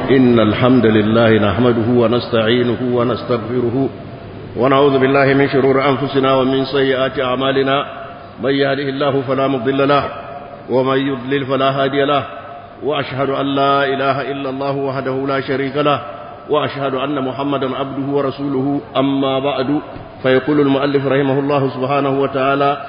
إن الحمد لله نحمده ونستعينه ونستغفره ونعوذ بالله من شرور أنفسنا ومن سيئات أعمالنا من يهده الله فلا مضل له ومن يضلل فلا هادي له وأشهد أن لا إله إلا الله وحده لا شريك له وأشهد أن محمدا عبده ورسوله أما بعد فيقول المؤلف رحمه الله سبحانه وتعالى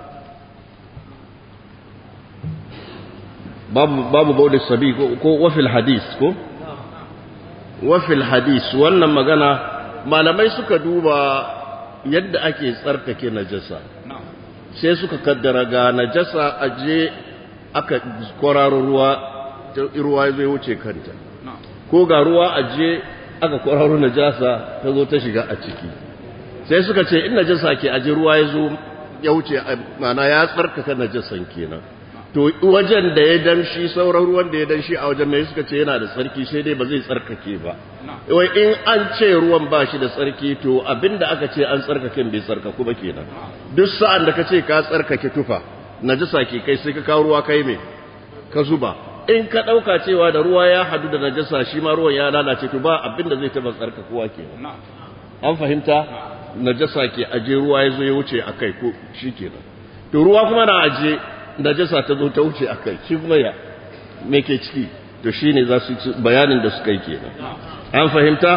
باب باب بول الصبي وفي الحديث كو وفي الحديث wannan magana malamai suka duba yadda ake tsarkake najasa sai suka kaddara ga najasa aje aka kwararo ruwa ruwa zai wuce kanta ko ga ruwa aje aka kwararo najasa ta zo ta shiga a ciki sai suka ce in najasa ke aje ruwa ya zo ya wuce mana ya tsarkaka najasan kenan to wajen da ya damshi sauran ruwan da ya damshi a wajen mai suka ce yana da tsarki sai dai ba zai tsarkake ba wai in an ce ruwan ba shi da tsarki to abinda aka ce an tsarkake bai tsarkaku ba kenan duk sa'an da ka ce ka tsarkake tufa najasa ke kai sai ka kawo ruwa kai me ka zuba in ka ɗauka cewa da ruwa ya hadu da najasa shi ma ruwan ya lalace to ba abinda zai taɓa tsarkakuwa kenan an fahimta najasa ke aje ruwa ya zo ya wuce a kai ko shi kenan to ruwa kuma na aje najasa ta zo ta wuce a kai shi kuma ya me ke ciki to shi ne za su bayanin da suka yi kenan an fahimta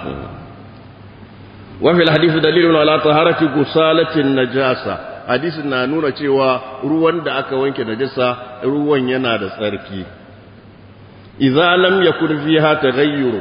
wafil hadisi dalilun ala taharati gusalatin najasa hadisin na nuna cewa ruwan da aka wanke najasa ruwan yana da tsarki idza lam yakun fiha taghayyur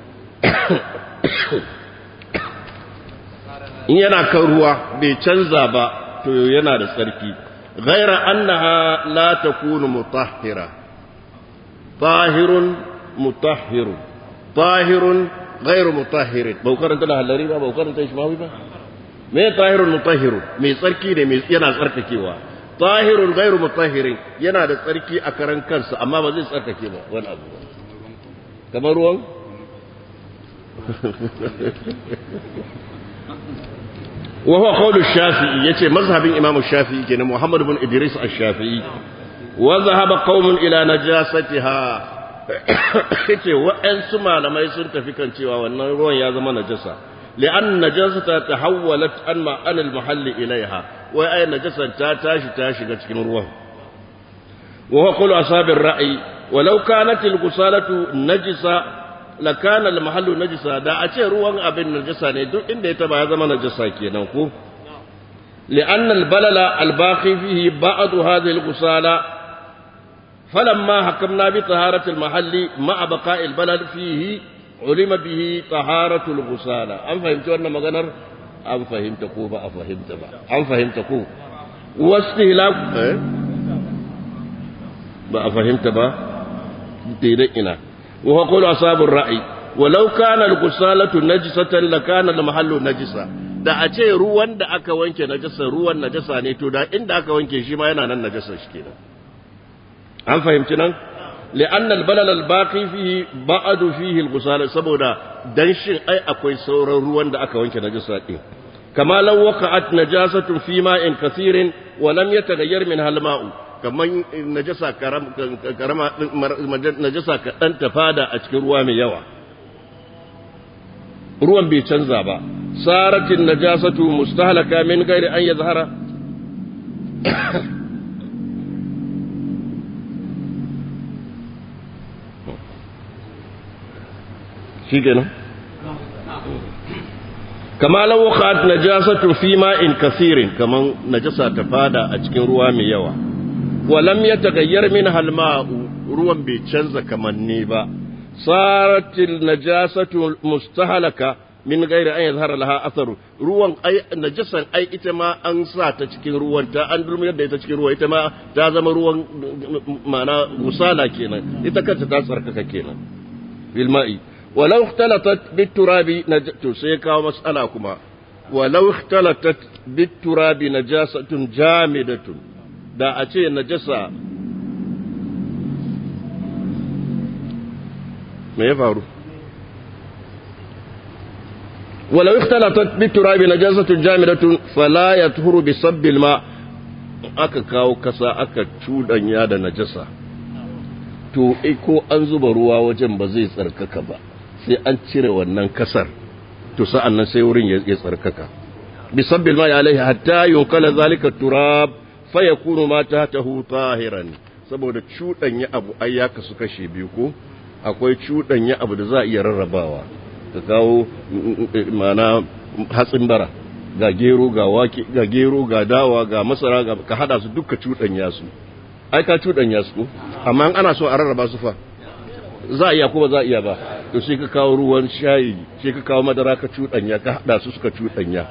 in yana kan ruwa bai canza ba to yana da tsarki ghaira annaha la takunu mutahhira tahirun mutahhirun tahirun ghairu mutahhirin ba karanta da halari ba ba karanta shi ba me tahirun mutahhirun mai tsarki ne mai yana tsarkakewa tahirun ghairu mutahhirin yana da tsarki a karan kansa amma ba zai tsarkake ba wani abu kamar ruwan وهو قول الشافعي يتي مذهب إمام الشافعي كان محمد بن إدريس الشافعي وذهب قوم إلى نجاستها yace wa'ansu malamai sun tafi kan cewa wannan ruwan ya zama najasa li'an najasata tahawwalat an ma'an al-mahall ilaiha wai ay najasa ta tashi ta shiga cikin ruwan wa huwa qawlu ashabir ra'i walau kanat al-ghusalatu najisa lakana al-mahallu najisa da a ce ruwan abin najasa ne duk inda ya taba ya zama najasa kenan ko li'an al-balala al-baqi fihi ba'd hadhihi al-ghusala فلما حكمنا بطهارة المحل مع بقاء البلد فيه علم به طهارة الغسالة أم فهمت أن مغنر أم فهمت كو بقى فهمت بقى أم فهمت كو واستهلاك إيه؟ بقى فهمت بقى تيرئنا وهو قول أصحاب الرأي ولو كان الغسالة نجسة لكان المحل نجسا da a ce ruwan da aka wanke najasa ruwan najasa ne to da inda aka wanke shi ma yana nan najasa shi kenan an fahimci nan li'anna al-balal al-baqi fihi ba'du fihi al-ghusala saboda danshin ai akwai sauran ruwan da aka wanke najasa din kama law waqa'at najasatun fi ma'in kathirin wa lam yataghayyar min hal-ma'u kaman najasa karam karama najasa kadan ta fada a cikin ruwa mai yawa ruwan bai canza ba saratin najasatu mustahlaka min ghairi an yazhara shi kenan kama lau waqa'at najasatu fi ma'in kathirin kaman najasa ta fada a cikin ruwa mai yawa wa lam yataghayyar min halma'u ruwan bai canza kamanni ba saratil najasatu mustahalaka min ghairi an yazhara laha atharu ruwan ai najasan ai ita ma an sa ta cikin ruwan ta an durmiyar da ita cikin ruwa ita ma ta zama ruwan mana musala kenan ita kanta ta tsarkaka kenan bil ma'i ولو اختلطت بالتراب نج... تسيكا مسألة كما ولو اختلطت بالتراب نجاسة جامدة دا أتي نجاسة ما يفعل ولو اختلطت بالتراب نجاسة جامدة فلا يطهر بصب الماء aka kawo kasa aka cuɗanya da najasa to ko an zuba ruwa wajen ba zai tsarkaka ba sai an cire wannan kasar to sa'an nan sai wurin ya tsarkaka bisabbil ma alaihi hatta yunkala zalika turab fa yakunu ma tahtahu tahiran saboda cudanya abu ai ya kasu kashe biyu ko akwai cudanya abu da za a iya rarrabawa ka kawo mana hatsin bara ga gero ga wake ga gero ga dawa ga masara ga ka hada su duka cudanya su ai ka cudanya su ko amma ana so a rarraba su fa za a iya ko ba za a iya ba to sai ka kawo ruwan shayi sai ka kawo madara ka cudanya ka hada su suka cudanya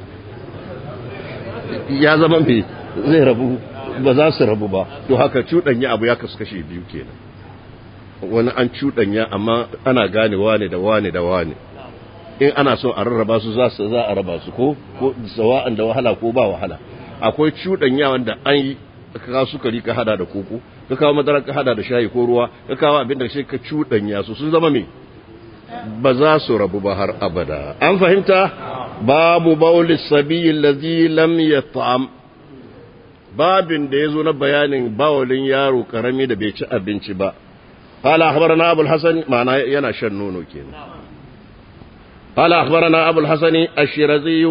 ya zama me zai rabu ba za su rabu ba to haka cudanya abu ya kasu kashe biyu kenan wani an cudanya amma ana gane wane da wane da wane in ana so a rarraba su za su za a raba su ko ko sawa'an da wahala ko ba wahala akwai cudanya wanda an yi ka kawo sukari ka hada da koko ka kawo madara ka hada da shayi ko ruwa ka kawo abin da sai ka cudanya su sun zama me ba za su rabu ba har abada an fahimta babu bauli sabiyi lazi lam yat'am babin da yazo na bayanin bawalin yaro karami da bai ci abinci ba قال أخبرنا أبو الحسن معناه ينا شنونو كينا قال أخبرنا أبو الحسن الشيرازي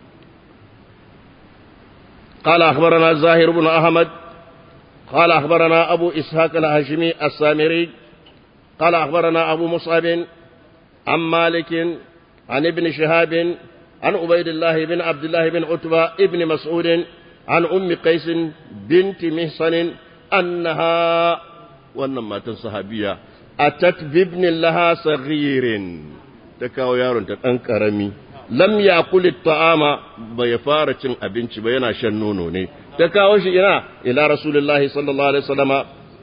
قال أخبرنا زاهر بن أحمد قال أخبرنا أبو إسحاق الهاشمي السامري قال أخبرنا أبو مصعب عن مالك عن ابن شهاب عن عبيد الله بن عبد الله بن عتبة ابن مسعود عن أم قيس بنت محصن أنها wannan matan sahabiya atat bibnin laha saghirin ta kawo yaron ta dan karami lam yakul ta'ama bai fara cin abinci ba yana shan nono ne ta kawo shi ina ila rasulullahi sallallahu alaihi wasallama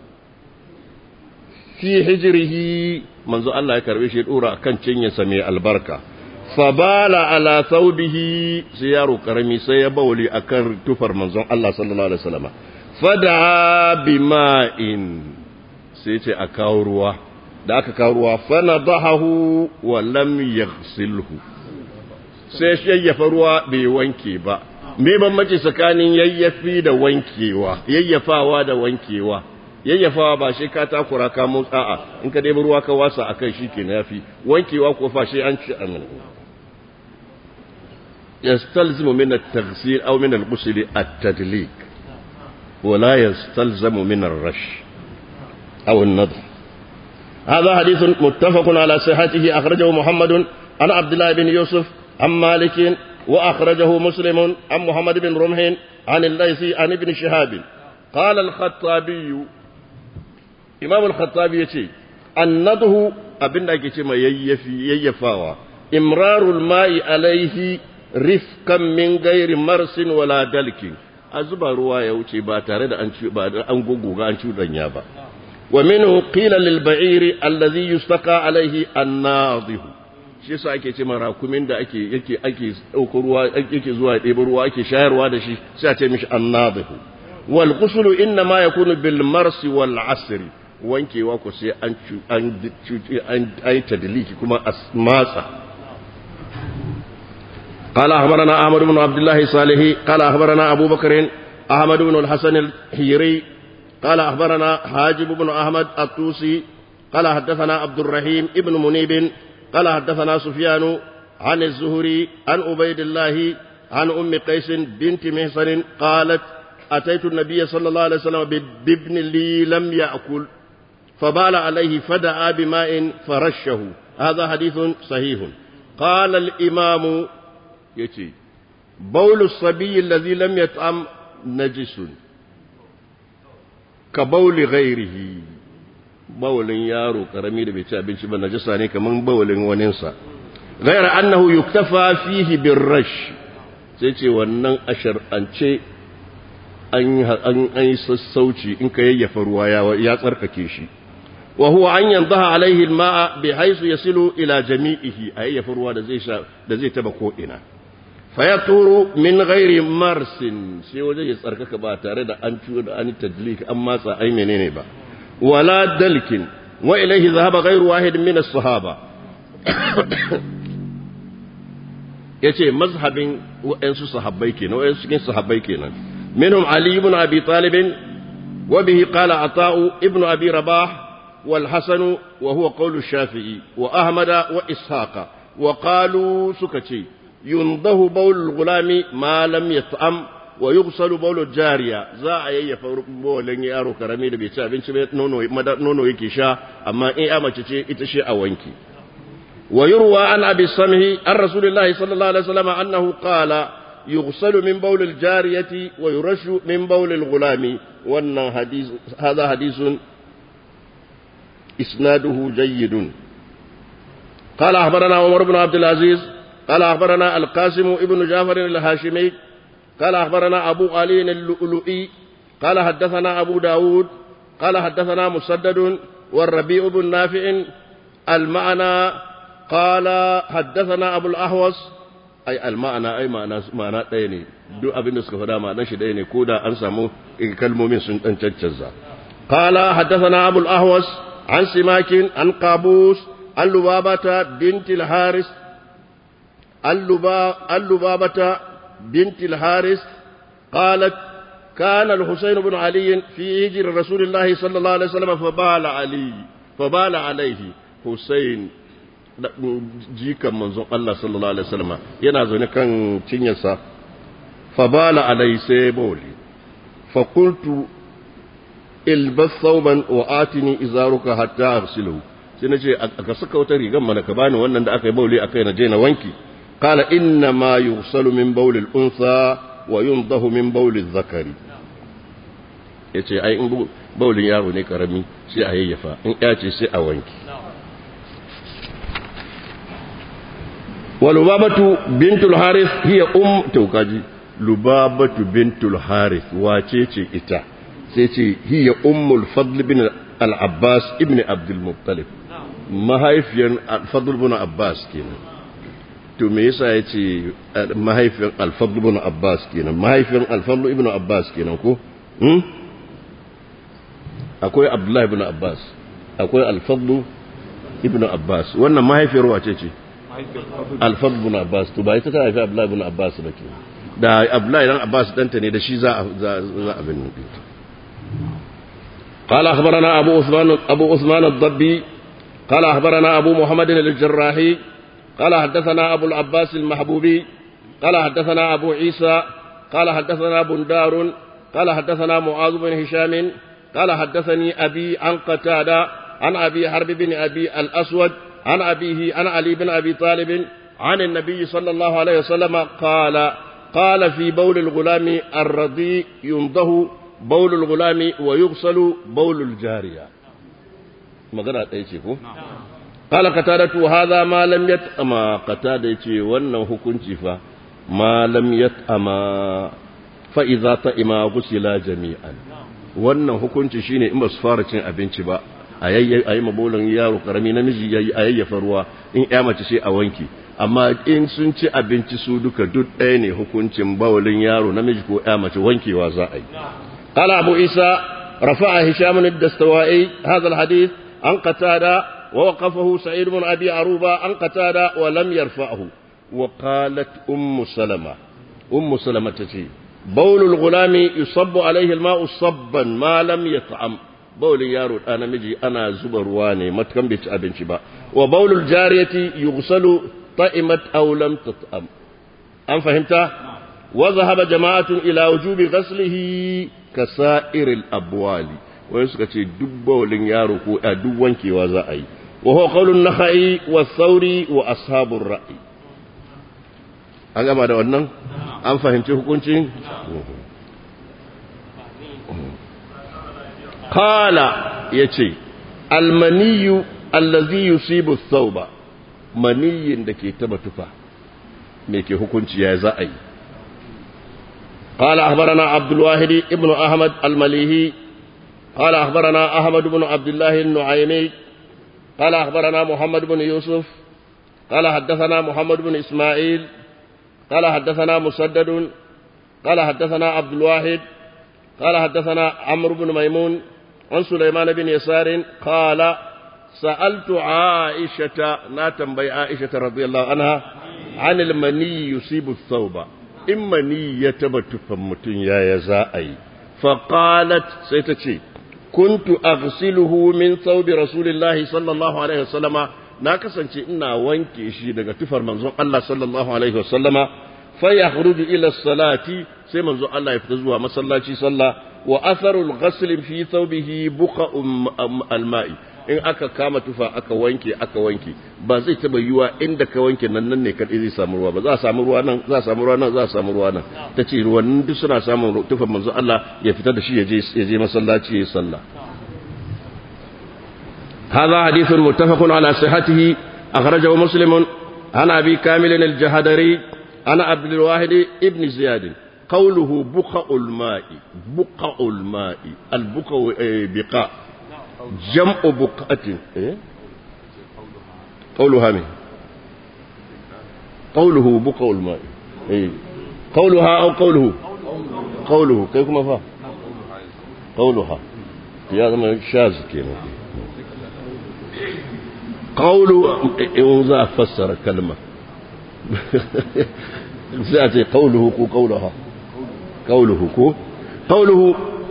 fi hijrihi manzo Allah ya karbe shi ya dora kan cinyarsa mai albarka fabala ala thawbihi sai yaro karami sai ya bawli akan tufar manzon Allah sallallahu alaihi wasallama fada bima'in sai ce a kawo ruwa da aka kawo ruwa fana bahahu wa lam yaghsilhu sai yayyafa ruwa bai wanke ba me bambanci tsakanin yayyafi da wankewa yayyafawa da wankewa yayyafawa ba shi ka takura ka motsa a in ka ɗebi ruwa ka wasa akai shikenan yafi wankewa ko fa shi an ci amin يستلزم من التغسيل أو من الغسل التدليك ولا يستلزم من الرش أو النضح هذا حديث متفق على صحته أخرجه محمد عن عبد الله بن يوسف عن مالك وأخرجه مسلم عن محمد بن رمح عن الليثي عن ابن شهاب قال الخطابي إمام الخطابي يتي النضح أبن أكتما ييفاوا إمرار الماء عليه رفقا من غير مرس ولا دلك أزبا روا يوتي با تare da an ba an gogoga an cudanya ba ومنه قيل للبعير الذي يستقى عليه الناضح shi yasa ake ce mara kumin da ake yake ake dauko ruwa yake zuwa ya ɗebi ruwa ake shayarwa da shi sai a ce mishi annadhihu wal ghuslu inna ma yakunu bil mars wal asr wankewa ko sai an an an ai tadliki kuma asmatsa قال أخبرنا أحمد بن عبد الله صالحي قال أخبرنا أبو بكر أحمد بن الحسن الحيري قال أخبرنا حاجب بن أحمد الطوسي قال حدثنا عبد الرحيم ابن منيب قال حدثنا سفيان عن الزهري عن عبيد الله عن أم قيس بنت محصن قالت أتيت النبي صلى الله عليه وسلم بابن لي لم يأكل فبال عليه فدعا بماء فرشه هذا حديث صحيح قال الإمام يتي بول الصبي الذي لم يطعم نجس ka bauli ghairihi bawalin yaro karami da bai ci abinci ba najasa ne kaman bawalin waninsa ghaira annahu yuktafa fihi birrash sai ce wannan ashar an ce an an yi sassauci in ka yayyafa ruwa ya tsarkake shi wa huwa an yanzaha alaihi alma'a bi haythu yasilu ila jami'ihi a yayyafa ruwa da zai sha da zai taba ko ina fayaturu min ghairi marsin sai waje ya tsarkaka ba tare da an ciwo da an tadlik an matsa ai menene ba wala dalkin wa ilaihi zahaba ghairu wahid min as-sahaba yace mazhabin wa'ansu sahabbai kenan wa'ansu cikin sahabbai kenan minhum ali ibn abi talib wa bihi qala ata'u ibn abi rabah والحسن وهو قول الشافعي وأحمد وإسحاق وقالوا سكتي ينضه بول الغلام ما لم يطعم ويغسل بول الجارية za a yayyafa bolin yaro karami da bai ci abinci ba nono nono yake sha amma in ya mace ce ita ce a wanki wa yurwa an abi samhi an rasulillahi sallallahu alaihi wasallam annahu qala yughsalu min bawl al-jariyati wa yurashu min bawl al-ghulami wannan hadith hadha hadithun isnaduhu jayyidun قال أخبرنا عمر بن عبد العزيز قال أخبرنا القاسم ابن جعفر الهاشمي قال أخبرنا أبو علي اللؤلؤي قال حدثنا أبو داود قال حدثنا مسدد والربيع بن نافع المعنى قال حدثنا أبو الأحوص أي المعنى أي معنى معنى ɗaya duk abin da suka faɗa ma'anar shi ɗaya ne ko da an samu kalmomin sun ɗan caccazza قال حدثنا أبو الأحوص عن سماك عن قابوس عن لبابة بنت الحارث اللبابة بنت الحارث قالت كان الحسين بن علي في هجر رسول الله صلى الله عليه وسلم فبال علي فبال عليه حسين jikan manzon Allah sallallahu alaihi wasallam yana zaune kan cinyarsa fabala alai sai bawli fa qultu ilbas thawban wa atini izaruka hatta arsiluhu sai nace aka saka wata rigan mana ka bani wannan da aka yi bawli akai na je na wanki قال إنما يغسل من بول الأنثى وينضه من بول الذكر yace ai in baulin yaro ne karami sai a yayyafa in ya ce sai a wanki walubabatu bintul harith hiya um taukaji lubabatu bintul harith wace ce ita sai ce hiya ummul fadl bin al-abbas ibn abdul muttalib mahaifiyar al-fadl bin abbas kenan to me yasa ya ce mahaifin alfadlu ibn abbas kenan mahaifin alfadlu ibn abbas kenan ko hmm? akwai abdullahi ibn abbas akwai alfadlu ibn abbas wannan mahaifiyar wace ce alfadlu ibn abbas to ba ita ta haifi abdullahi ibn abbas ba ke da abdullahi ibn abbas danta ne da shi za a abin nan قال أخبرنا أبو عثمان أبو عثمان الضبي قال أخبرنا أبو محمد الجراحي قال حدثنا أبو العباس المحبوبي قال حدثنا أبو عيسى قال حدثنا بندار قال حدثنا معاذ بن هشام قال حدثني أبي عن قتادة عن أبي حرب بن أبي الأسود عن أبيه عن علي بن أبي طالب عن النبي صلى الله عليه وسلم قال قال في بول الغلام الرضيع ينضه بول الغلام ويغسل بول الجارية ما قرأت أي شيء قال قتادة هذا ما لم يتأما قتادة يتي وانا hukunci fa ما لم يتأما فإذا تأما غسلا جميعا wannan hukunci shine in ba su fara cin abinci ba a yi mabolin yaro karami namiji ya yi a yayyafa ruwa in ya mace sai a wanki amma in sun ci abinci su duka duk ɗaya ne hukuncin bawalin yaro namiji ko ya mace wankewa za a yi qala abu isa rafa'a hisham ad-dastawai hadha al-hadith an qatada ووقفه سعيد بن أبي عروبة عن قتادة ولم يرفعه وقالت أم سلمة أم سلمة تتي بول الغلام يصب عليه الماء صبا ما لم يطعم بول يارو أنا مجي أنا زبر واني ما تكن بيت أبن شبا وبول الجارية يغسل طئمت أو لم تطعم أم فهمت وذهب جماعة إلى وجوب غسله كسائر الأبوال wai suka ce duk bawalin yaro ko a duk wankewa za a yi wa huwa qaulun nakhai wa thauri wa ashabur ra'i an gama da wannan an fahimci hukuncin qala yace almaniyu allazi yusibu thawba maniyin da ke taba tufa me ke hukunci ya za a yi قال أخبرنا عبد الواحد ابن أحمد المليهي قال أخبرنا أحمد بن عبد الله النعيمي قال أخبرنا محمد بن يوسف قال حدثنا محمد بن إسماعيل قال حدثنا مسدد قال حدثنا عبد الواحد قال حدثنا عمرو بن ميمون عن سليمان بن يسار قال سألت عائشة ناتم بي عائشة رضي الله عنها عن المني يصيب الثوب إما ني يتبت فمتن يا يزائي فقالت سيتشي kuntu aghsiluhu min thawbi rasulillahi sallallahu alaihi wasallama na kasance ina wanke shi daga tufar manzon Allah sallallahu alaihi wasallama fa yakhruju ila salati sai manzon Allah ya fita zuwa masallaci sallah wa atharul ghasl fi thawbihi buqa alma'i in aka kama tufa aka wanke aka wanke ba zai taba yiwa inda ka wanke nan nan ne kadai zai samu ruwa ba za a samu ruwa nan za a samu ruwa nan za a samu ruwa nan tace ruwan duk suna samun tufan manzon Allah ya fita da shi ya je ya je masallaci ya sallah هذا حديث متفق على صحته أخرجه مسلم عن أبي كامل الجهدري عن عبد الواحد ابن زياد قوله بقع الماء بقع الماء البقع بقاء جمع بقعة قولها من قوله بقع الماء قولها أو قوله قوله كيف ما فا قولها يا زلمة شاذ كده قول إن ذا فسر كلمة سأتي قوله كو قولها قوله كو قوله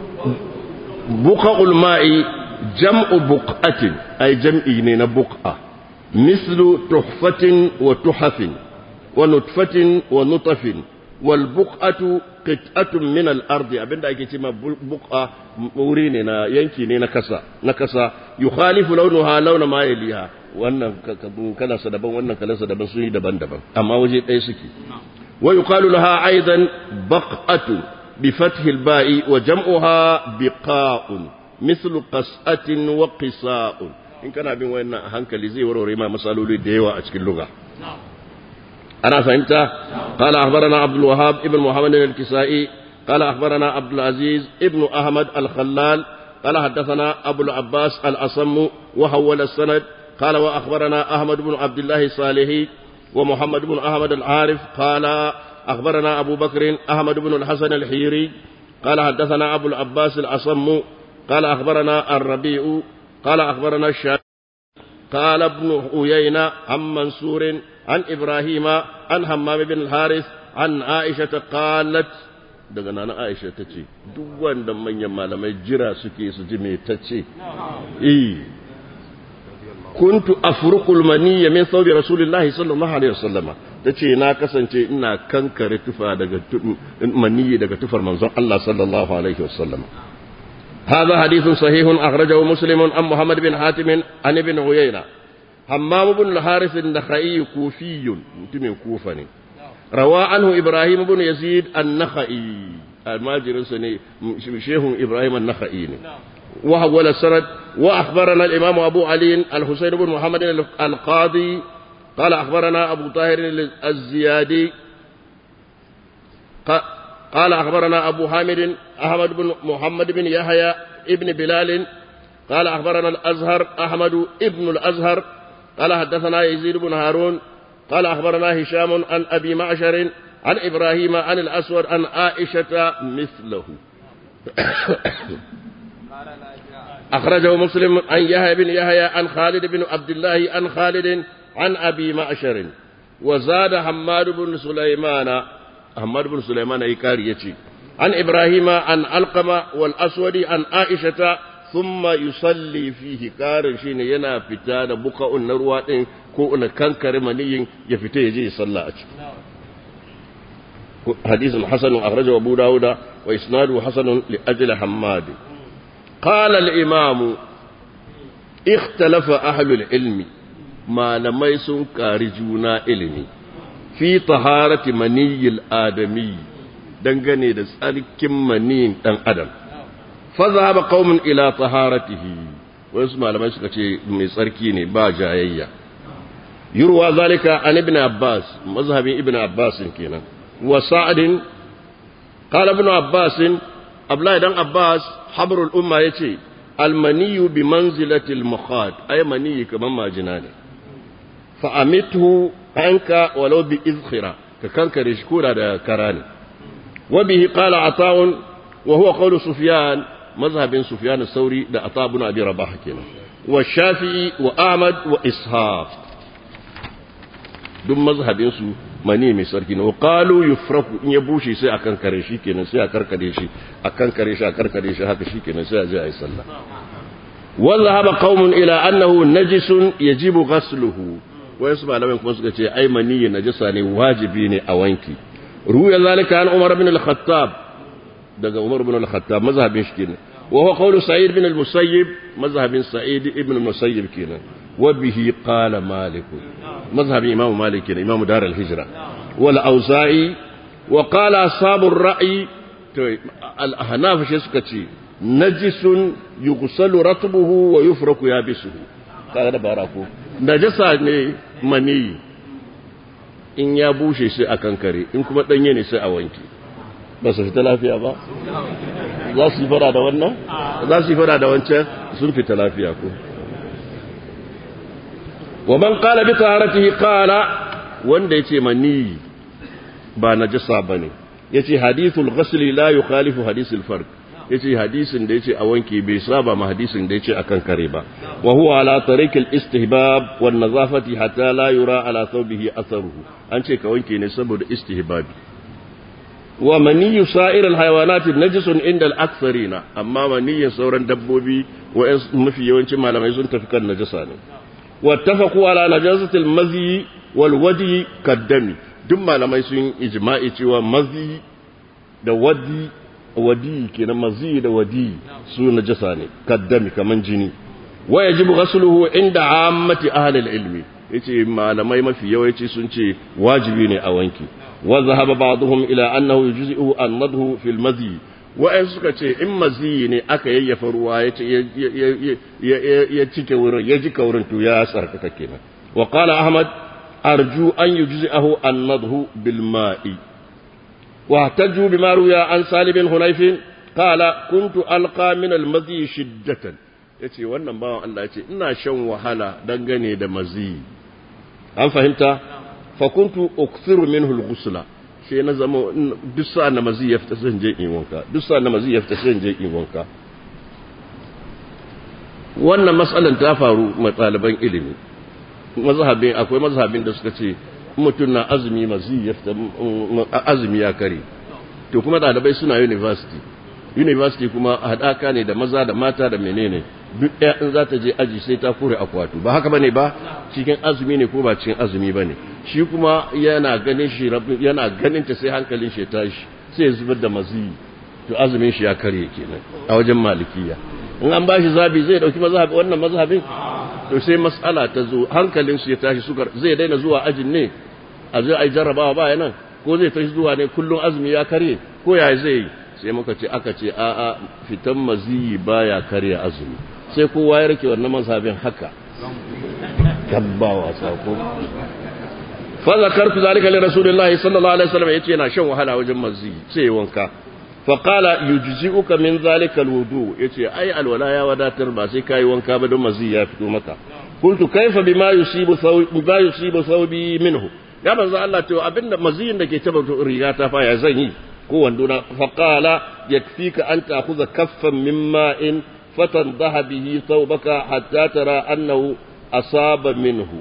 بقع الماء جمع بقعة أي جمع بقعة مثل تحفة وتحف ونطفة ونطف والبقعة qit'atun min al-ardi abinda ake cewa buqa wuri ne na yanki ne na kasa na kasa yukhalifu launuha launa ma yaliha wannan kala sa daban wannan kala sa daban sun yi daban-daban amma waje ɗaya suke wa yuqalu laha aidan baq'atu bi fathi al-ba'i wa jam'uha biqa'un mithlu qas'atin wa qisa'un in kana bin wannan a hankali zai warware ma masaloli da yawa a cikin lugha أنا فهمت قال أخبرنا عبد الوهاب ابن محمد الكسائي قال أخبرنا عبد العزيز ابن أحمد الخلال قال حدثنا أبو العباس الأصم وحول السند قال وأخبرنا أحمد بن عبد الله الصالحي ومحمد بن أحمد العارف قال أخبرنا أبو بكر أحمد بن الحسن الحيري قال حدثنا أبو العباس الأصم قال أخبرنا الربيع قال أخبرنا الشافعي قال ابن عيينة عن منصور عن إبراهيم عن همام بن الحارث عن عائشة قالت daga nana Aisha ta ce duk wanda manyan malamai jira suke su ji me ta ce eh kuntu afruqul maniyya min thawbi rasulillahi sallallahu alaihi wasallama tace na kasance ina kankare tufa daga maniyyi daga tufar manzon Allah sallallahu alaihi wasallama هذا حديث صحيح أخرجه مسلم عن محمد بن حاتم عن ابن عيينة حمام بن الحارث النخعي كوفي متم كوفني روى عنه إبراهيم بن يزيد النخعي الماجر سني شيخ إبراهيم النخعي وحول السند وأخبرنا الإمام أبو علي الحسين بن محمد القاضي قال أخبرنا أبو طاهر الزيادي قال أخبرنا أبو حامد أحمد بن محمد بن يحيى ابن بلال قال أخبرنا الأزهر أحمد ابن الأزهر قال حدثنا يزيد بن هارون قال أخبرنا هشام عن أبي معشر عن إبراهيم عن الأسود عن عائشة مثله أخرجه مسلم عن يحيى بن يحيى عن خالد بن عبد الله عن خالد عن أبي معشر وزاد حماد بن سليمان حماد بن سليمان يكاري يتي عن إبراهيم عن علقمة والأسود عن عائشة ثم يصلي فيه كار شين ينا فتا da buka'un na ruwa din ko na kankare maniyin ya fita ya je ya salla a ciki حديث حسن أخرجه أبو داود وإسناده حسن لأجل حماد قال الإمام اختلف أهل العلم ما لم يسن كارجونا علمي في طهارة مني الآدمي dangane da tsarkin maniyin ɗan adam fazahaba qaumun ila taharatihi wasu malamai suka ce mai tsarki ne ba jayayya yurwa zalika an ibn abbas mazhabin ibn abbas kenan wa sa'adin qala ibn abbas abdullahi dan abbas habrul umma yace almaniyu bi manzilati almukhad ay maniyi kaman majina ne fa amithu anka walau bi izkhira ka kankare shi koda da kara ne وبه قال عطاء وهو قول سفيان مذهب سفيان الثوري ده عطاء بن ابي رباح كده والشافعي واحمد واسحاق duk mazhabin su mani mai sarki ne qalu yufraku in ya bushe sai a kankare shi kenan sai a karkare shi a kankare shi a karkare shi haka shi kenan sai a je a yi sallah wa dhahaba qaumun ila annahu najisun yajibu ghasluhu wayansu malamai kuma suka ce ai mani najasa ne wajibi ne a wanki ruya zalika an umar ibn al-khattab daga umar ibn al-khattab mazhabin shi kenan wa huwa qawlu sa'id ibn al-musayyib mazhabin sa'id ibn al-musayyib kenan wa bihi qala malik mazhabin imam malik kenan imam dar al-hijra wal auza'i wa qala ashabu ar-ra'i to al-ahnaf shi suka ce najisun yughsalu ratbuhu wa yufraku yabisuhu kaga da barako najasa ne mani in ya bushe sai a kankare in kuma danye ne sai a wanke ba su fita lafiya ba za su yi fara da wannan za su yi fara da wancan sun fita lafiya ko wa man qala bi taharatihi qala wanda yace mani ba najasa bane yace hadithul ghusl la yukhalifu hadithul farq yace hadisin da yace a wanke bai saba ma hadisin da yace akan kare ba wa huwa ala tariqil istihbab wan nazafati hatta la yura ala thawbihi atharuhu an ce ka wanke ne saboda istihbabi wa maniyyu sa'ir al hayawanat najisun inda al aktharina amma maniyyin sauran dabbobi wa mafi yawancin malamai sun tafi kan najasa ne wattafaqu ala najasati al mazi wal wadi kaddami duk malamai sun ijma'i cewa mazi da wadi wadi kenan mazi da wadi su najasa ne kaddami kaman jini wa yajibu ghasluhu inda ammati ahli al-ilmi yace malamai mafi yawanci sun ce wajibi ne a wanki wa zahaba ba'dhum ila annahu yujzi'u an-nadhu fi al-mazi wa ai suka ce in mazi ne aka yayyafa ruwa yace ya cike wurin ya jika wurin to ya sarkaka kenan wa qala ahmad arju an yujzi'ahu an-nadhu bil ma'i واحتجوا بما روي عن سالم بن حنيف قال كنت ألقى من المذي شدة yace wannan bawan Allah yace ina shan wahala dangane da mazi an fahimta fa kuntu ukthiru minhu al-ghusla sai na zama duk sa na mazi ya fita zan je in wanka duk sa na mazi ya fita zan je in wanka wannan mas'alan ta faru ma ɗaliban ilimi mazhabin akwai mazhabin da suka ce mutum na azumi mazi ya fita azumi ya kare to kuma ɗalibai suna university university kuma haɗaka ne da maza da mata da menene duk ɗaya in za ta je aji sai ta kore akwatu ba haka bane ba cikin azumi ne ko ba cikin azumi bane shi kuma yana ganin shi yana ganin ta sai hankalin shi ya tashi sai ya zubar da mazi to azumin shi ya kare kenan a wajen malikiya in an bashi zabi zai dauki mazhabi wannan mazhabin to sai mas'ala ta zo hankalin su ya tashi suka zai daina zuwa ajin ne a zai ai jarrabawa ba nan ko zai tashi zuwa ne kullun azumi ya kare ko ya zai yi sai muka ce aka ce a a fitan maziyi baya karya azumi sai kowa ya rike wannan mazhabin haka tabbawa sako fa zakartu zalika li rasulillahi sallallahu alaihi wasallam yace yana shan wahala wajen maziyi sai wanka fa qala yujzi'uka min zalika alwudu yace ai alwala ya wadatar ba sai kai wanka ba don maziyi ya fito maka qultu kaifa bima yusibu thawbi bima yusibu thawbi minhu ya manzo Allah to abinda maziyin da ke taba riga ta fa ya zan yi ko wanduna faqala yakfika an ta'khudha kaffan min ma'in fatandaha bihi thawbaka hatta tara annahu asaba minhu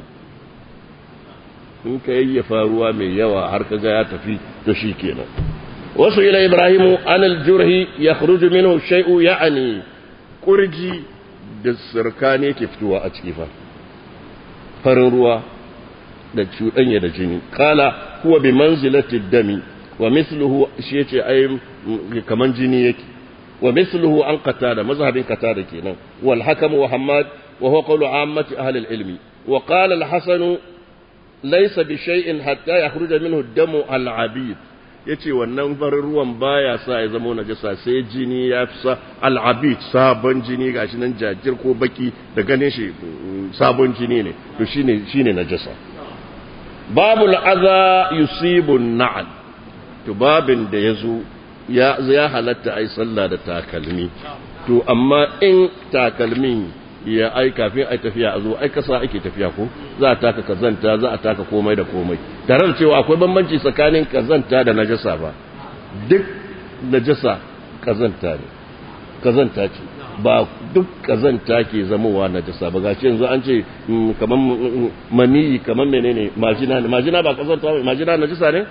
in ka yayyafa ruwa mai yawa har kaga ya tafi to shikenan wasu ila ibrahimu an aljurhi yakhruju minhu shay'u ya'ni kurji da sirkane ke fitowa a ciki fa farin ruwa da cuɗanya da jini kala huwa bi manzilati dami wa mithluhu shi yace ai kaman jini yake wa mithluhu an qatada mazhabin qatada kenan wal hakam wa hammad wa huwa qawlu ammati ahli al ilmi wa qala al hasan laysa bi shay'in hatta yakhruja minhu damu al abid yace wannan farin ruwan baya sa ya zama najasa sai jini ya fi sa al abid sabon jini gashi nan jajir ko baki da ganin shi sabon jini ne to shine shine najasa babu al'aza yusibun na'al to babin da ya zo ya halatta ai sallah da takalmi to amma in takalmin ya ai kafin ai tafiya a zo ai kasa ake tafiya ko za a taka kazanta za a taka komai da komai tare da cewa akwai bambanci tsakanin kazanta da najasa ba duk najasa kazanta ne kazanta ce ba duk kazanta ke zamowa najasa ba gashi yanzu an ce kaman maniyi kaman menene majina ne majina ba kazanta ba majina najasa ne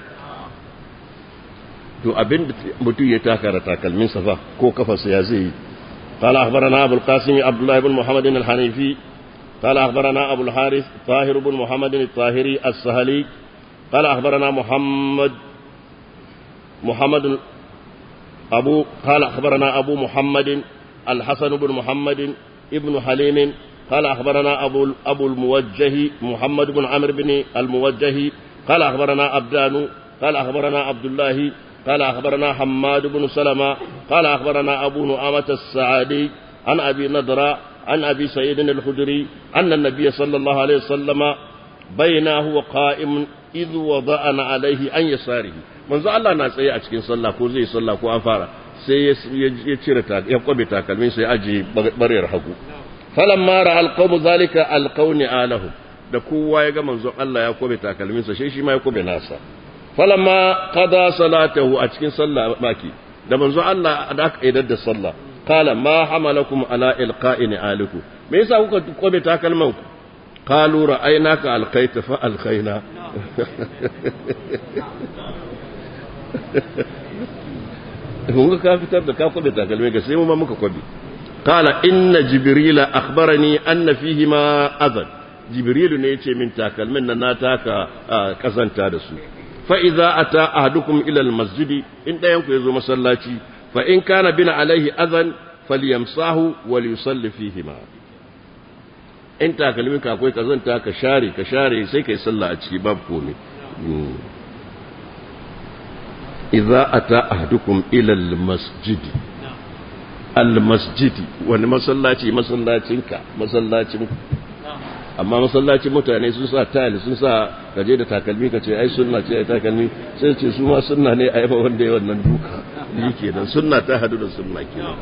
to abin da mutum ya taka da takalmin safa ko kafarsa ya zai yi قال أخبرنا أبو القاسم عبد الله بن محمد الحنيفي قال أخبرنا أبو الحارث طاهر بن محمد الطاهري السهلي قال أخبرنا محمد محمد أبو قال أخبرنا أبو محمد الحسن بن محمد ابن حليم قال أخبرنا أبو أبو الموجه محمد بن عمرو بن الموجه قال أخبرنا أبدان قال أخبرنا عبد الله قال أخبرنا حماد بن سلمة قال أخبرنا أبو نعامة السعادي عن أبي نضرة عن أبي سعيد الخدري أن النبي صلى الله عليه وسلم بينه هو قائم إذ وضعنا عليه أن يساره manzo Allah na tsaye a cikin sallah ko zai sallah ko an fara sai ya cire ta ya kwabe takalmin sai aje bariyar hagu falamma ra alqawmu zalika alqawni alahu da kowa ya ga manzo Allah ya kwabe takalmin sa sai shi ma ya kwabe nasa falamma qada salatahu a cikin sallah baki da manzo Allah da aka idar da sallah qala ma hamalakum ala ilqa'i aliku me yasa kuka kwabe takalman ku qalu ra'aynaka alqaita fa alqaina kun ka fitar da ka kwabe takalmai ga sai mu ma muka kwabe qala inna jibrila akhbarani anna fihi ma adhan jibrilu ne yace min takalmin nan na taka kazanta da su fa idza ata ahadukum ila al masjidi in dayan ku yazo masallaci fa in kana bina alaihi adhan falyamsahu wal yusalli fihi ma in takalmin ka akwai kazanta ka share ka share sai kai sallah a ciki babu komai idza ata ahadukum ila almasjid almasjid wani masallaci masallacinka masallacin amma masallacin mutane sun sa tile sun sa kaje da takalmi kace ai sunna ce ai takalmi sai ce su ma sunna ne ai ba wanda ya wannan duka yi kenan sunna ta hadu da sunna kenan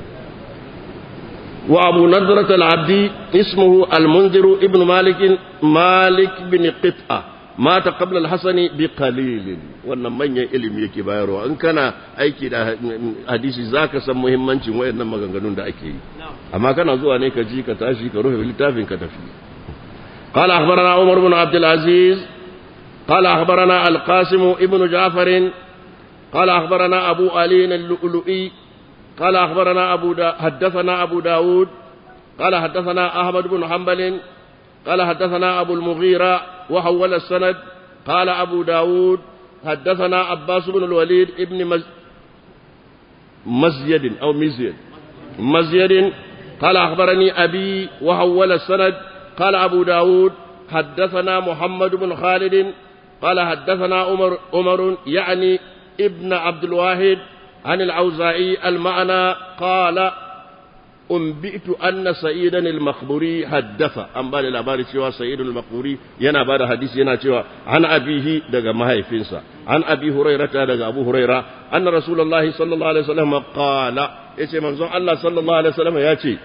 wa abu nadrat al-abdi ismuhu al-munzir ibn malik malik bin qit'a mata qabla al-hasani bi qalilin wannan manyan ilimi yake bayarwa in kana aiki da hadisi zaka san muhimmancin wayannan maganganun da ake yi amma kana zuwa ne ka ji ka tashi ka rufe littafin ka tafi قال أخبرنا عمر بن عبد العزيز قال أخبرنا القاسم ابن جعفر قال أخبرنا أبو علي اللؤلؤي قال أخبرنا أبو دا حدثنا أبو داود قال حدثنا أحمد بن حنبل قال حدثنا أبو المغيرة وحول السند قال أبو داود حدثنا عباس بن الوليد ابن مز... مزيد أو مزيد مزيد قال أخبرني أبي وحول السند قال أبو داود حدثنا محمد بن خالد قال حدثنا عمر, عمر يعني ابن عبد الواحد عن العوزائي المعنى قال أنبئت أن سيدا المخبوري حدث أن بالي لاباري شوى سيد المخبوري ينا بعد حديث ينا شوى عن أبيه دقى مهي فينسا عن أبي هريرة دقى أبو هريرة أن رسول الله صلى الله عليه وسلم قال يتي منظر الله صلى الله عليه وسلم ياتي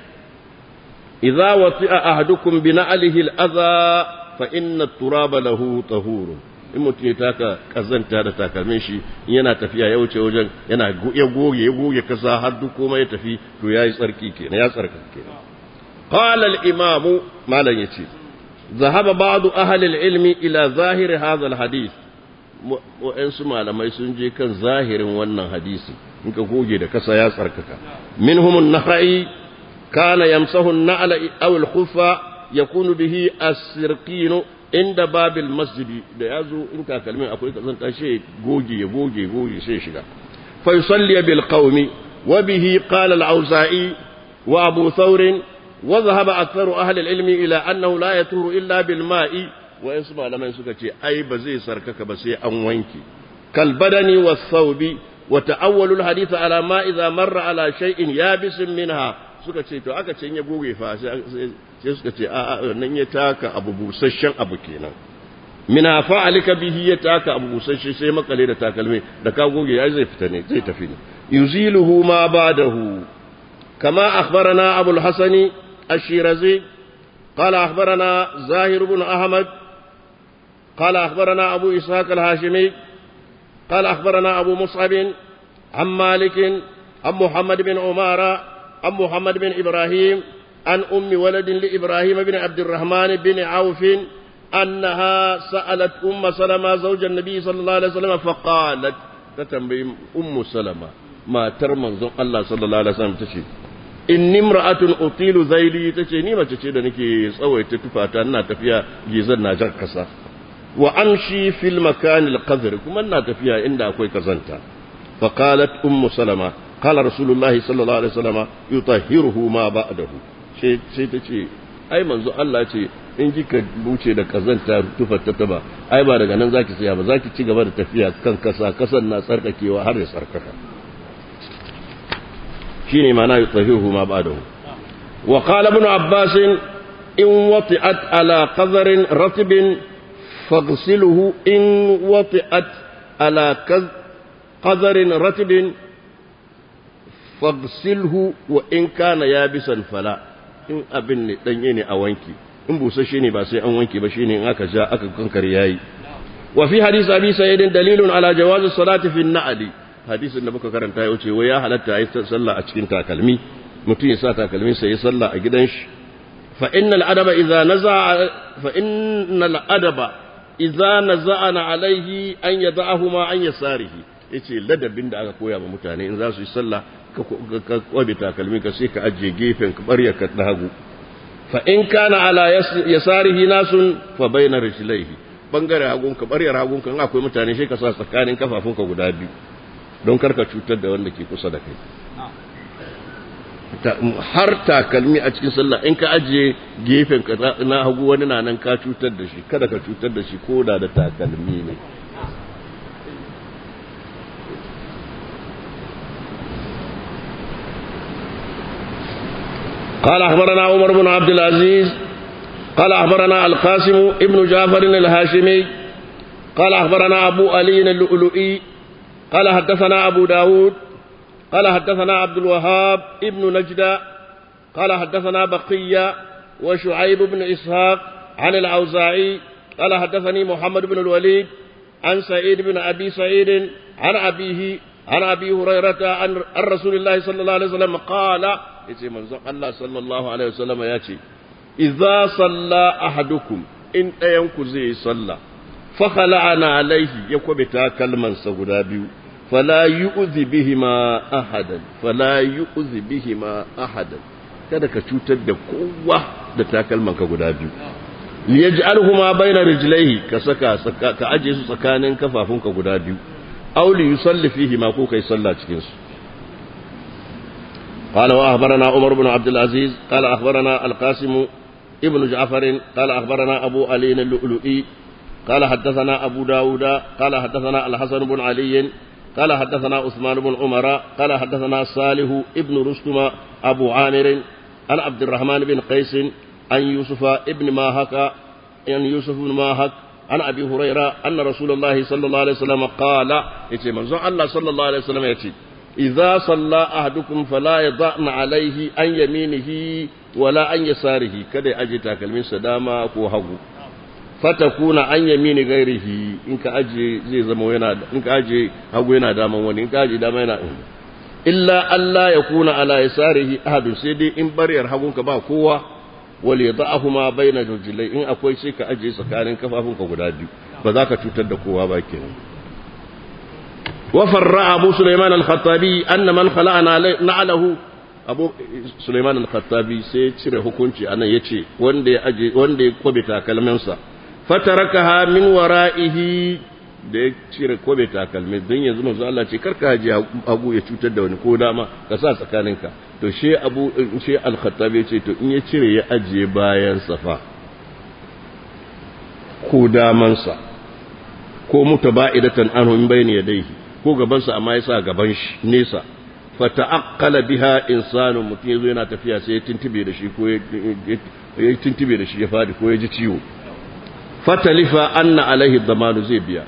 إذا وطئ أحدكم بنعله الأذى فإن التراب له طهور in mutum ya taka kazanta da takalmin shi yana tafiya ya wuce wajen yana ya goge ya goge kasa har duk komai ya tafi to yayi tsarki kenan ya tsarka kenan qala al imamu malan yace zahaba ba'du ahli al ilmi ila zahir hadha al hadith wa'ansu malamai sun je kan zahirin wannan hadisi in ka goge da kasa ya tsarkaka minhum an-nakhai kana yamsahu an-na'la aw al-khuffa yakunu bihi as-sirqinu inda babil masjidi da ya zo in takalmin akwai kazanta shi goge ya goge goge sai shiga fa yusalli bil qaumi wa bihi qala al auza'i wa abu thawr wa dhahaba aktharu ahli al ilmi ila annahu la yaturu illa bil ma'i wa yasu malaman suka ce ai ba zai sarkaka ba sai an wanke kal badani was thawbi wa ta'awwalu al hadith ala ma idha marra ala shay'in yabisin minha suka ce to aka ce ya goge fa sai suka ce a nan ya taka abu busasshen abu kenan mina fa'alika bihi ya taka abu busasshe sai makale da takalmi da ka goge ya zai fita ne zai tafi ne yuziluhu ma ba'dahu kama akhbarana abu al-hasani ash-shirazi qala akhbarana zahir ibn ahmad qala akhbarana abu ishaq al-hashimi qala akhbarana abu mus'ab عن مالك عن محمد بن عمارة عن محمد بن إبراهيم عن أم ولد لإبراهيم بن عبد الرحمن بن عوف أنها سألت أم سلمة زوج النبي صلى الله عليه وسلم فقالت تتنبي أم سلمة ما ترمن الله صلى الله عليه وسلم تشي inni imra'atun utilu zaili tace ni mace ce da nake tsawaita tufata ina tafiya gizan na jar kasa wa amshi fil makan al qadr kuma ina tafiya inda akwai kazanta fa qalat ummu salama qala rasulullahi sallallahu alaihi wasallam yutahhiruhu ma ba'dahu sai sai tace ai manzo Allah ce in kika buce da kazanta tufata ta ba ai ba daga nan zaki tsaya ba zaki ci gaba da tafiya kan kasa kasan na tsarkakewa har ya tsarkaka shine ma'ana yutahiruhu ma ba'dahu wa qala ibn abbas in wati'at ala qadharin ratbin faghsiluhu in wati'at ala qadharin ratbin faghsilhu wa in kana yabisan fala in abin ne danye ne a wanki in busasshe ne ba sai an wanke ba shine in aka ja aka kankare yayi wa fi hadith abi sa'id dalilun ala jawazi salati fi an-na'li hadisin da muka karanta ya wuce wai ya halatta yi sallah a cikin takalmi mutum ya sa takalmin sa yi sallah a gidan shi fa innal adaba idza naza fa innal adaba idza naza'ana alaihi an yada'ahu ma an yasarihi yace ladabin da aka koya wa mutane in za su yi sallah ka kwabe takalmi ka sai ka ajiye gefen ka barya ka dagu fa in kana ala yasarihi nasun fa bayna rijlaihi bangare hagun ka barya hagun ka in akwai mutane sai ka sa tsakanin kafafunka guda biyu don karka cutar da wanda ke kusa da kai har takalmi a cikin sallah in ka ajiye gefen ka na hagu wani na nan ka cutar da shi kada ka cutar da shi ko da da takalmi ne قال أخبرنا عمر بن عبد العزيز قال أخبرنا القاسم ابن جعفر الهاشمي قال أخبرنا أبو علي اللؤلؤي قال حدثنا أبو داود قال حدثنا عبد الوهاب ابن نجدة قال حدثنا بقية وشعيب بن إسحاق عن الأوزاعي قال حدثني محمد بن الوليد عن سعيد بن أبي سعيد عن أبيه عن أبي هريرة عن رسول الله صلى الله عليه وسلم قال يتي منزق الله صلى الله عليه وسلم ياتي إذا صلى أحدكم إن أينكو زي صلى فخلعنا عليه يكوبتا كلمة سغدا بيو فلا يؤذي بهما أحدا فلا يؤذي بهما أحدا kada ka cutar da kowa da takalman ka guda biyu liyaj'alhuma bayna rijlaihi ka saka ka aje su tsakanin kafafunka guda biyu aw li yusalli fihi ma ko kai sallah cikin su قال وأخبرنا عمر بن عبد العزيز قال أخبرنا القاسم ابن جعفر قال أخبرنا أبو علي اللؤلؤي قال حدثنا أبو داود قال حدثنا الحسن بن علي قال حدثنا عثمان بن عمر قال حدثنا صالح ابن رستم أبو عامر عن عبد الرحمن بن قيس عن يوسف ابن ماهك عن يوسف بن ماهك عن أبي هريرة أن رسول الله صلى الله عليه وسلم قال يتي منزون الله صلى الله عليه وسلم يتي إذا صلى أحدكم فلا يضعن عليه عن يمينه ولا عن يساره كده أجي تاكلمين سداما كو هغو fatakuna an yamini gairihi in ka aje zai zama yana in ka aje hagu yana daman wani in ka aje dama yana illa Allah ya kuna ala yasarihi ahadun sai dai in bariyar hagunka ba kowa wal yadahuma baina rujulai in akwai sai ka aje tsakanin kafafunka guda biyu ba za ka cutar da kowa ba kenan wa farra abu sulaiman al-khattabi anna man khala'ana na'alahu abu sulaiman al-khattabi sai cire hukunci anan yace wanda ya aje wanda ya kwabe takalmansa fatarakaha min wara'ihi da ya cire kobe takalmi don yanzu manzo Allah ce karka haji abu ya cutar da wani ko dama ka sa tsakaninka to she abu she al-khattabi ce to in ya cire ya ajiye bayan safa ko damansa ko mutaba'idatan anhu min bayni yadayhi ko gabansa amma ya sa gaban shi nesa fata'aqqala biha insanu mutum yazo yana tafiya sai ya tuntube da shi ko ya tuntube da shi ya fadi ko ya ji ciwo fatalifa anna alaihi damanu zai biya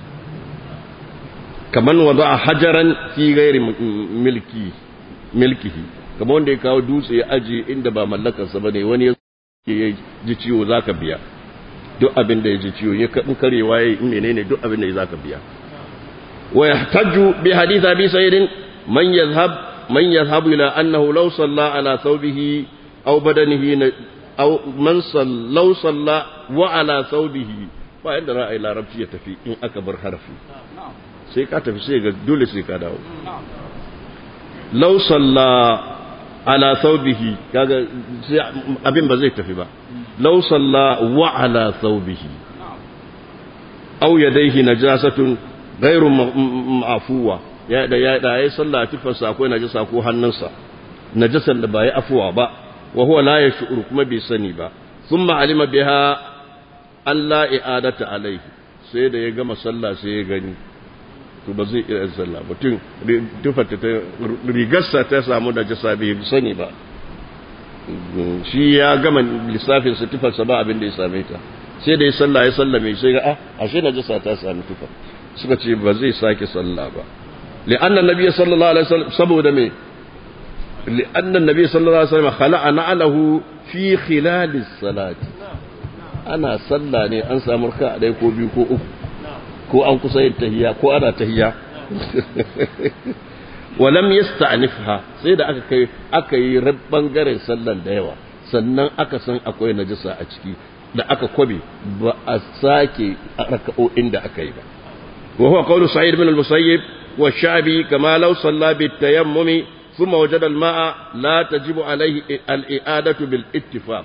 kaman wada a hajaran fi gairi milki milkihi kamar wanda ya kawo dutse ya aje inda ba mallakarsa bane wani ya ji ciwo zaka biya duk abin da ya ji ciwo ya kadin karewa yayi in menene duk abin da ya zaka biya wa yahtaju bi hadith abi sa'id man yadhhab من يذهب إلى أنه لو صلى على ثوبه أو بدنه أو من صلى لو صلى وعلى ثوبه ba yadda ra'ayi larabci ya tafi in aka bar harafi sai ka tafi sai ga dole sai ka dawo law salla ala thawbihi kaga abin ba zai tafi ba law salla wa ala thawbihi aw yadayhi najasatun ghairu ma'fuwa ya da ya da yayi sallah tufarsa akwai najasa ko hannunsa najasan da ba ya afuwa ba wa huwa la yash'uru kuma bai sani ba thumma alima biha Allah i'adata alaihi sai da ya gama sallah sai ya gani to ba zai iya sallah mutum tufarta ta rigarsa ta samu da jasa bai sani ba shi ya gama lissafin sa tufarsa ba abin da ya same ta sai da ya sallah ya sallame sai ga ah ashe na jasa ta sami tufar suka ce ba zai sake sallah ba li'anna nabiyyi sallallahu alaihi wasallam saboda me li'anna nabiyyi sallallahu alaihi wasallam khala'a na'alahu fi khilalis salati ana sallah ne an samu raka ɗaya ko biyu ko uku ko an kusa yin tahiya ko ana tahiya walam yasta'nifha sai da aka kai aka yi bangaren sallan da yawa sannan aka san akwai najasa a ciki da aka kwabe ba a sake raka'o'in da aka yi ba wa huwa qawlu sa'id ibn al-musayyib wa sha'bi kama law salla bi tayammumi thumma wajada al-ma'a la tajibu alayhi al-i'adatu bil ittifaq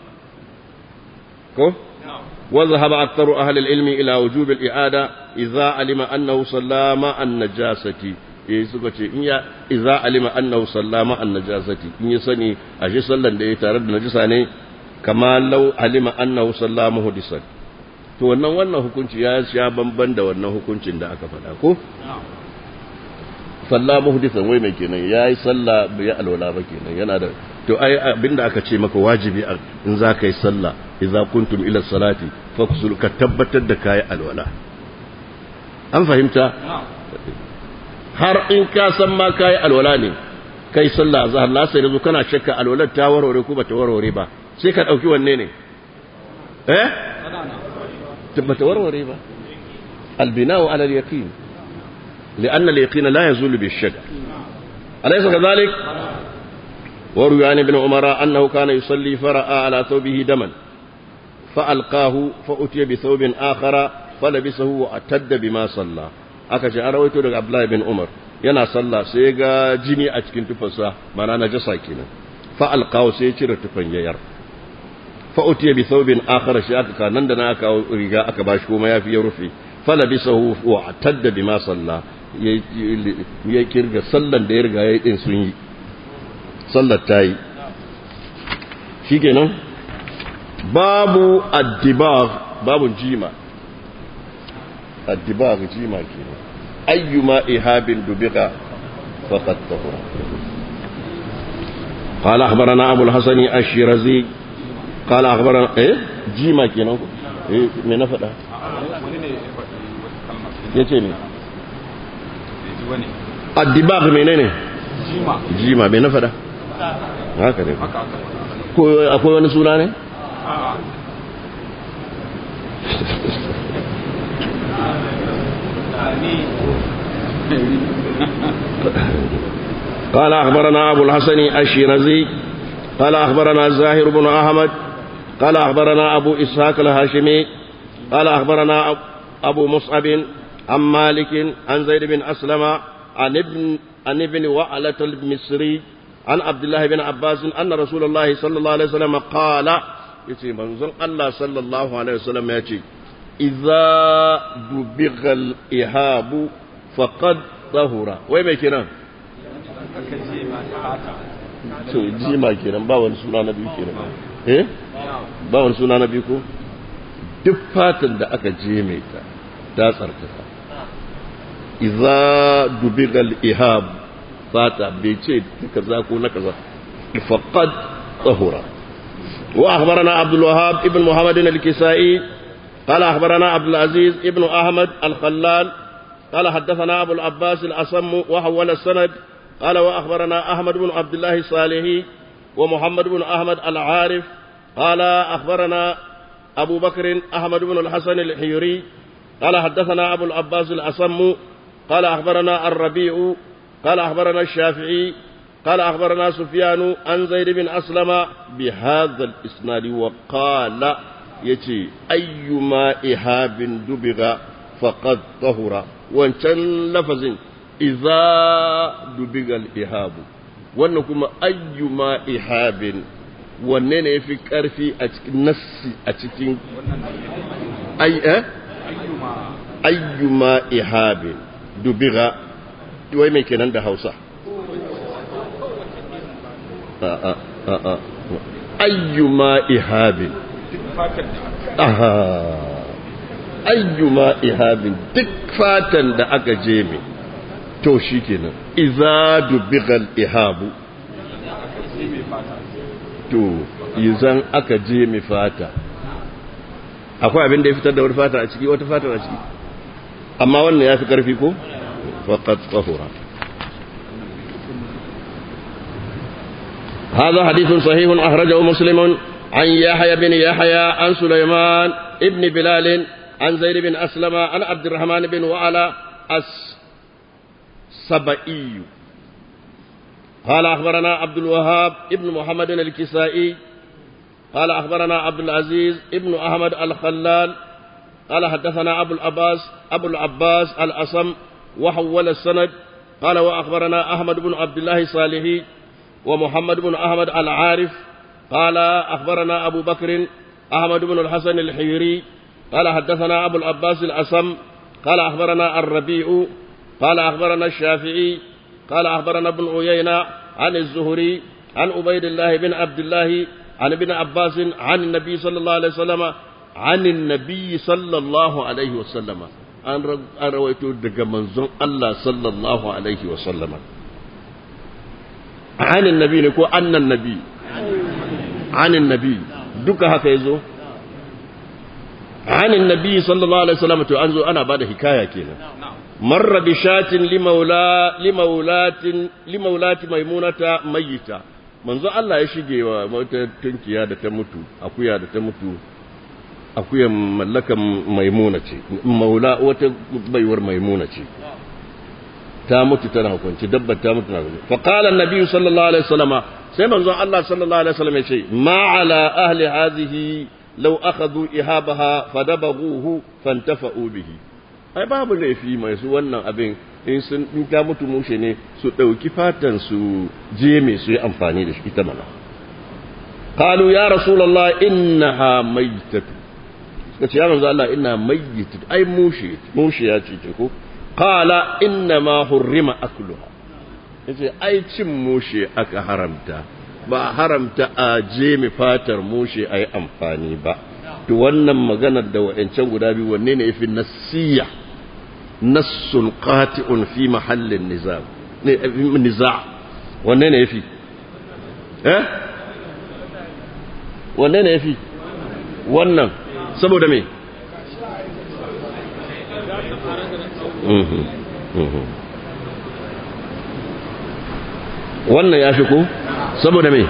ko وذهب أكثر أهل العلم إلى وجوب الإعادة إذا علم أنه صلى مع النجاسة suka ce in ya iza alima annahu sallama an najasati in ya sani ashe sallan da ya tare da najasa ne kama law alima annahu sallama hudisan to wannan wannan hukunci ya sha bamban da wannan hukuncin da aka faɗa ko sallama hudisan wai mai kenan yayi sallah bai alwala ba kenan yana da to ai abinda aka ce maka wajibi in za ka yi sallah idza kuntum ila salati fakusul ka tabbatar da kayi alwala an fahimta har in ka san ma kayi alwala ne kai sallah azhar la sai yanzu kana shakka alwalar ta warware ko bata warware ba sai ka dauki wanne ne eh bata warware ba albina'u ala al-yaqin لأن اليقين لا يزول بالشك أليس كذلك؟ وروي عن ابن عمر أنه كان يصلي فرأى على ثوبه دما فألقاه فأتي بثوب آخر فلبسه واعتد بما صلى aka ce an rawaito daga Abdullahi bin Umar yana sallah sai ga jini a cikin tufarsa mana najasa kenan fa alqaw sai cire tufan yayar fa utiya bi thawbin akhar shi aka kanan da na aka riga aka bashi kuma yafi ya rufe fa labisahu wa atadda bima salla ya kirga sallan da ya riga yayi din sun yi sallar ta yi shi kenan babu addibag babu jima addibag jima kenan ayyuma ihabin dubiga faqad tahura قال أخبرنا أبو الحسن الشيرازي قال أخبرنا إيه جيما كينا إيه من نفدا يتيني الدباغ منين جيما جيما من نفدا haka ne ko akwai wani suna ne قال أخبرنا أبو الحسن الشيرازي قال أخبرنا زاهر بن أحمد قال أخبرنا أبو إسحاق الهاشمي قال أخبرنا أبو مصعب عن مالك عن زيد بن أسلم عن ابن عن ابن وعلة المصري عن عبد الله بن عباس أن رسول الله صلى الله عليه وسلم قال يتي منزل الله صلى الله عليه وسلم يتي إذا دبغ الإهاب فقد طهر وين كنا to jima kenan ba wani suna na biyu kenan eh ba wani suna na biyu ko duk fatan da aka je mai ta ta tsarkaka idza dubigal ihab fata bai ce kaza ko na kaza faqad tahura wa akhbarana abdul wahhab ibn muhammad al-kisai قال أخبرنا عبد العزيز ابن أحمد الخلال قال حدثنا أبو العباس الأصم وحول السند قال وأخبرنا أحمد بن عبد الله الصالحي ومحمد بن أحمد العارف قال أخبرنا أبو بكر أحمد بن الحسن الحيري قال حدثنا أبو العباس الأصم قال أخبرنا الربيع قال أخبرنا الشافعي قال أخبرنا سفيان عن زيد بن أسلم بهذا الإسناد وقال يتي أيما إهاب دبغ فقد طهر وانشان لفظ إذا دبغ الإهاب وأنكم أيما إهاب wanne ne ya fi ƙarfi a cikin nassi a cikin ayyuma ihabin dubiga wai mai kenan da hausa ayyuma ihabin ayyuma ihabin duk fatan da aka je mai to shi kenan iza dubigal ihabu to izan aka je mai fata akwai abin da ya fitar da wani fata a ciki wata fata a ciki amma wannan ya fi ƙarfi ko faqad tsahura هذا حديث صحيح أخرجه مسلم عن يحيى بن يحيى عن سليمان ابن بلال عن زيد بن أسلم عن عبد الرحمن بن وعلى السبئي قال أخبرنا عبد الوهاب ابن محمد الكسائي قال أخبرنا عبد العزيز ابن أحمد الخلال قال حدثنا أبو العباس أبو العباس الأصم وحول السند قال وأخبرنا أحمد بن عبد الله صالحي ومحمد بن أحمد العارف قال أخبرنا أبو بكر أحمد بن الحسن الحيري قال حدثنا أبو العباس الأصم قال أخبرنا الربيع قال أخبرنا الشافعي قال أخبرنا ابن عيينة عن الزهري عن عبيد الله بن عبد الله عن ابن عباس عن النبي صلى الله عليه وسلم عن النبي صلى الله عليه وسلم an rawaito daga manzon Allah sallallahu alaihi wa sallama anin nabi ne ko annan nabi anin nabi duka haka yazo anin nabi sallallahu alaihi wasallam to an zo ana bada hikaya kenan marra bi shatin limaula limaulatin limaulati maimunata mayyita manzo Allah ya shige wa wata tunkiya da ta mutu akuya da ta mutu akuyan mallakan maimuna ce maula wata baiwar maimuna ce ta mutu tana hukunci dabbar ta mutu na hukunci fa qala an-nabi sallallahu alaihi wasallam sai manzo Allah sallallahu alaihi wasallam ya ce ma ala ahli hadhihi law akhadhu ihabaha fadabaghuhu fantafa'u bihi ai babu laifi mai su wannan abin in sun in ta mutu mushe ne su ɗauki fatan su je mai su yi amfani da shi ita mana qalu ya rasulullah innaha maitatu suka ce ya manzo Allah inna mayyitatu ai mushe mushe ya ce ko qala inna ma hurrima akluha yace ai cin mushe aka haramta ba haramta a je mai fatar mushe ai amfani ba to wannan maganar da wa'ancan guda biyu wanne ne yafi nasiya nassun qati'un fi mahallin nizam ne niza wanne ne yafi eh wanne ne yafi wannan saboda me wannan ya fi ko saboda me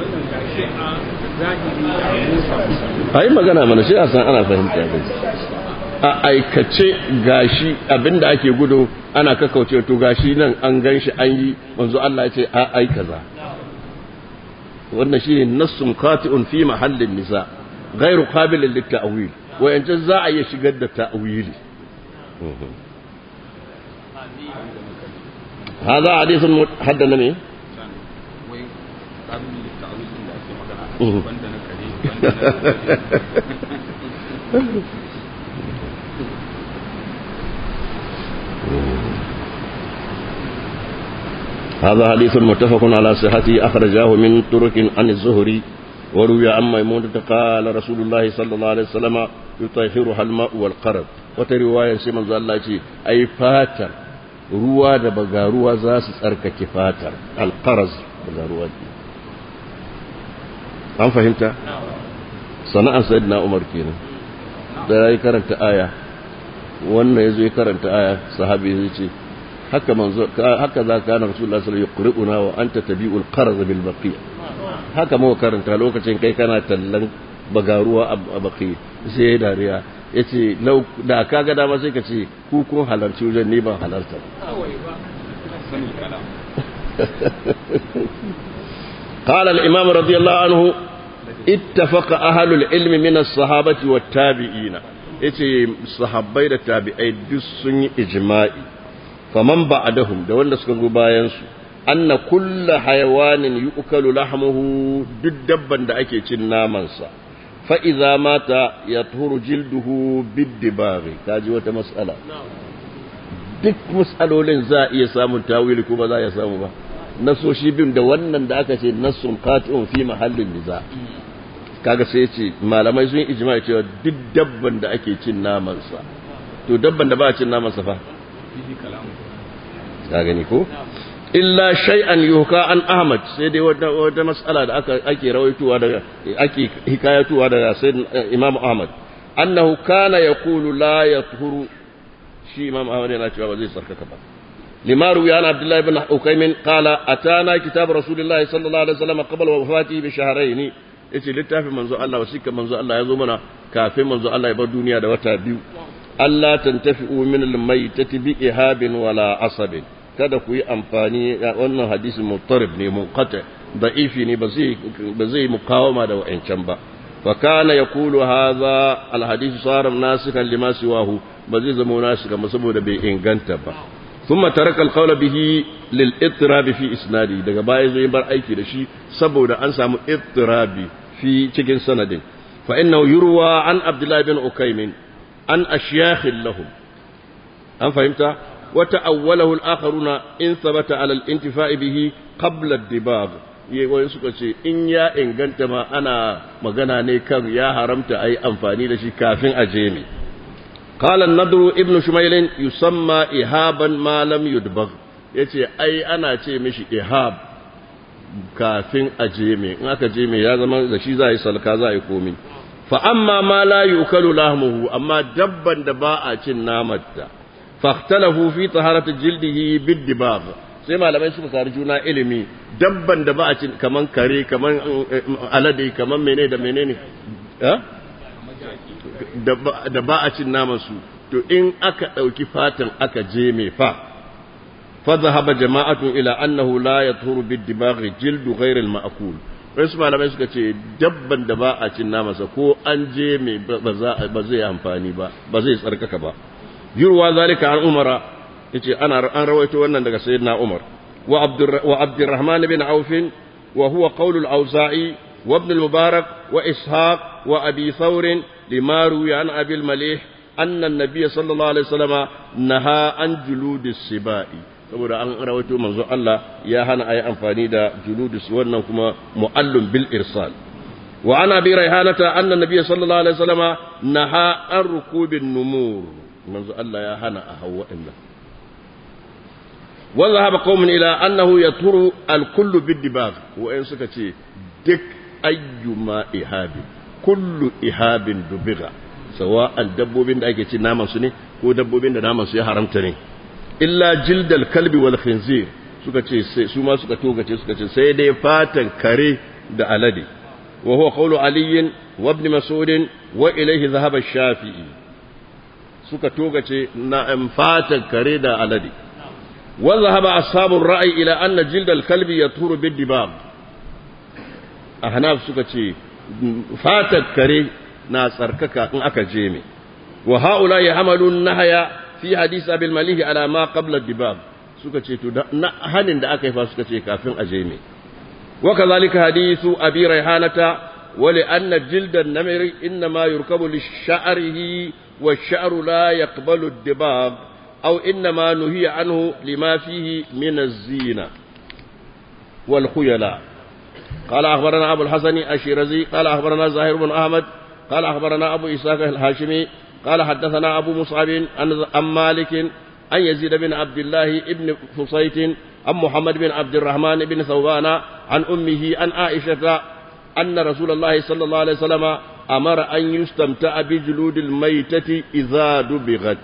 a yi magana mana shi a san ana fahimta da a aikace gashi abinda ake gudu ana kakauce to gashi nan an gan shi an yi manzo Allah ya ce a ai kaza wannan shine nassun qati'un fi mahallin nisa ghairu qabilin lit-ta'wil wa yanzu za a iya shigar da ta'wili هذا حديث حدنا مين هذا حديث متفق على صحته أخرجاه من طرق عن الزهري وروي عن ميمونة قال رسول الله صلى الله عليه وسلم يطهرها الماء والقرب وترواية سيما الله أي فاتر ruwa da bagaruwa za su tsarkake fatar alƙaraz bagaruwa an fahimta sana'ar sayid na umar kenan da ya yi karanta aya wannan ya zo ya karanta aya sahabi ya ce haka manzo haka za ka na rasulullah sallallahu alaihi wasallam yuqri'una wa anta tabi'ul qarz bil baqiya haka mu karanta lokacin kai kana tallan bagaruwa a baqi sai dariya ya ce da ka ga dama sai ka ce ku kun halarci wajen ni ban halarta قال الإمام رضي الله عنه اتفق أهل العلم من الصحابة والتابعين yace sahabbai da tabi'ai duk sun yi ijma'i faman ba'dahum da wanda suka go bayan su anna kullu hayawanin yu'kalu lahmuhu duk dabban da ake cin naman sa fa idza mata yathuru jilduhu bid-dibaghi kaji wata mas'ala duk mas'alolin za iya samun tawili ko ba za ya samu ba nasoshi bin da wannan da aka ce nassun qati'un fi mahallin niza kaga sai ce malamai sun yi ijma'i cewa duk dabban da ake cin naman sa to dabban da ba a cin naman sa fa ka gani ko illa shay'an yuhka an ahmad sai dai wata wata mas'ala da aka ake rawaituwa daga ake hikayatuwa daga sayyid imam ahmad annahu kana yaqulu la yathuru shi imam ahmad yana cewa ba zai sarkaka ba لما روي عن عبد الله بن حكيم قال أتانا كتاب رسول الله صلى الله عليه وسلم قبل وفاته بشهرين yace littafin manzo Allah wasika manzo Allah ya zo mana kafin manzo Allah ya bar duniya da wata biyu Allah tantafi'u min al-maytati bi ihabin wala asabin kada ku yi amfani wannan hadisi mutarib ne munqati da'ifi ne ba zai ba zai mukawama da wa'ancan ba fa kana yaqulu hadha al-hadith sara nasikan lima siwahu ba zai zama nasika saboda bai inganta ba ثم ترك القول به للاضطراب في اسنادي daga baya zai bar aiki da shi saboda an samu ittirabi fi cikin sanadin fa innahu yurwa an abdullah bin ukaym an ashyakh lahum an fahimta wa ta'awwalahu al-akharuna in thabata ala al-intifa'i bihi qabla ad-dibab wani suka ce in ya inganta ma ana magana ne kan ya haramta ayi amfani da shi kafin a je mai قال النضر ابن شميل يسمى إهابا ما لم يدبغ yace ai ana ce mishi ihab kafin a jeme in aka jeme ya zama da shi za a yi salka za a yi komi fa amma ma la yukalu lahmuhu amma dabban da ba a cin namarta fahtalafu fi taharati jildihi bid-dibab sai malamai suka kari juna ilimi dabban da ba a cin kaman kare kaman alade kaman menene da menene eh da ba a cin naman su to in aka ɗauki fatan aka je mai fa fadhahaba jama'atun ila annahu la yathuru bid-dibaghi jildu ghayr al-ma'kul wasu malamai suka ce dabban da ba a cin namansa ko an je mai ba zai amfani ba ba zai tsarkaka ba yurwa zalika an umara yace ana an rawaito wannan daga sayyidina umar wa abdur wa abdurrahman bin auf wa huwa qawl al-auza'i wa ibn al-mubarak wa ishaq wa abi thawr lima ruwiya an abi al-malih anna an-nabiy sallallahu alaihi wasallam naha an juludis sibai saboda an rawaito manzo Allah ya hana ayi amfani da juludus wannan kuma mu'allum bil irsal wa ana bi raihanata anna nabiyya sallallahu alaihi wasallam naha an rukubin numur manzo Allah ya hana a hawa inna wa zahaba qaumun ila annahu yaturu al kullu bid dibag wa in suka ce duk ayyuma ihabi kullu ihabin dubiga sawa'an dabbobin da ake ci naman su ne ko dabbobin da naman su ya haramta ne illa jildal kalbi wal khinzir suka ce sai su ma suka togace suka ce sai dai fatan kare da alade wa huwa qawlu ali wa ibn mas'ud wa ilayhi dhahaba shafi'i suka togace na fatan kare da alade wa dhahaba ashabur ra'i ila anna jildal kalbi yaturu bid dibab ahnaf suka ce fatan kare na tsarkaka in aka je me wa haula yahmalun nahaya fi hadisi abil malihi ala ma qabla dibab suka ce to na hanin da aka yi fa suka ce kafin a je me wa kadhalika hadisu abi raihanata wa li anna jilda an-namir inma yurkabu lish-sha'rihi wash-sha'ru la yaqbalu ad-dibab aw inma nuhiya anhu lima fihi min az-zina wal khuyala قال أخبرنا أبو الحسن الشيرزي قال أخبرنا زاهر بن أحمد قال أخبرنا أبو إسحاق الهاشمي قال حدثنا أبو مصعب عن مالك عن يزيد بن عبد الله بن فصيت عن محمد بن عبد الرحمن بن ثوبان عن أمه عن عائشة أن رسول الله صلى الله عليه وسلم أمر أن يستمتع بجلود الميتة إذا دبغت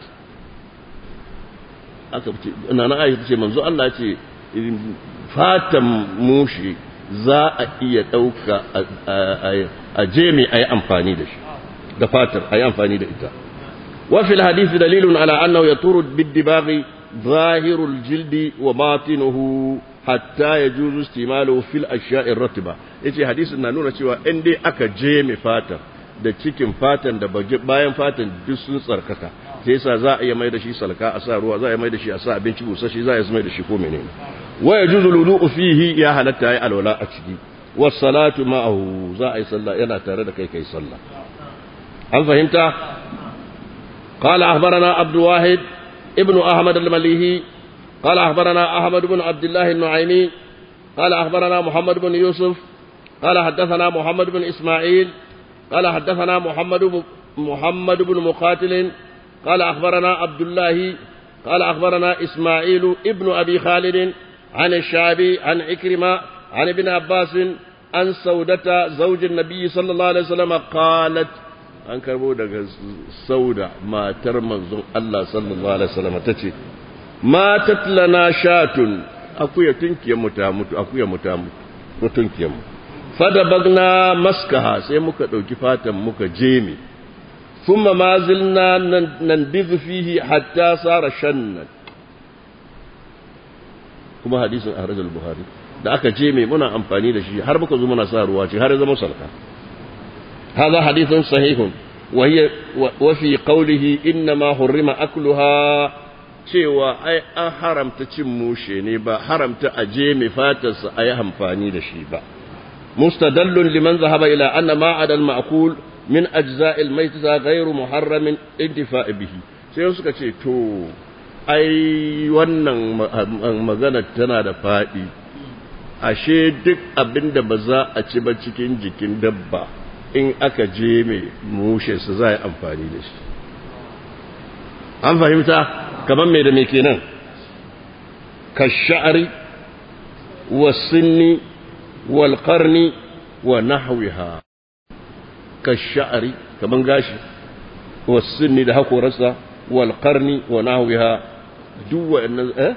أنا عائشة منذ الله fatan mushi za a iya ɗauka a jemi a yi amfani da shi da fatar a yi amfani da ita وفي الحديث دليل على أنه يطور بالدباغ ظاهر الجلد وباطنه hatta yajuzu istimalu fil ashya'ir ratba yace hadisin na nuna cewa in dai aka je mai fatan da cikin fatan da bayan fatan duk sun tsarkaka sai yasa za a iya mai da shi salka a sa ruwa za a iya mai da shi a sa abinci busashi za a iya mai da shi ko menene wa yajuzu lulu'u fihi ya halatta ya alwala a ciki was salatu ma'ahu za a yi sallah yana tare da kai kai sallah an fahimta قال أخبرنا عبد الواحد ابن أحمد المليهي قال أخبرنا أحمد بن عبد الله النعيمي قال أخبرنا محمد بن يوسف قال حدثنا محمد بن إسماعيل قال حدثنا محمد ب... محمد بن مقاتل قال أخبرنا عبد الله قال أخبرنا إسماعيل ابن أبي خالد عن الشعبي عن عكرمة عن ابن عباس عن سودة زوج النبي صلى الله عليه وسلم قالت an karbo daga sauda matar manzon Allah sallallahu alaihi wasallam tace matat lana shatun akuya tunkiyar mu ta mutu akuya mu ta mutu tunkiyar mu fadabagna maskaha sai muka dauki fatan muka jeme thumma ma zilna nanbidhu fihi hatta sara shannan kuma hadisin ahraj al-buhari da aka jeme muna amfani da shi har muka zo muna sa ruwa ce har ya zama salka هذا حديث صحيح وهي وفي قوله إنما حرم أكلها cewa ai an haramta cin mushe ne ba haramta aje mai fatarsa a yi amfani da shi ba mustadallun liman zahaba ila anna ma adal ma'kul min ajza'il maytata ghayru muharramin intifa'i bihi sai suka ce to ai wannan magana tana da fadi ashe duk abinda ba za a ci ba cikin jikin dabba in aka je mai mushe su za a yi amfani da shi an fahimta kamar mai da mai kenan ka sha'ari wa sinni wal qarni wa nahwiha ka sha'ari kamar gashi wa sinni da hakorarsa wal qarni wa nahwiha duk wa'annan eh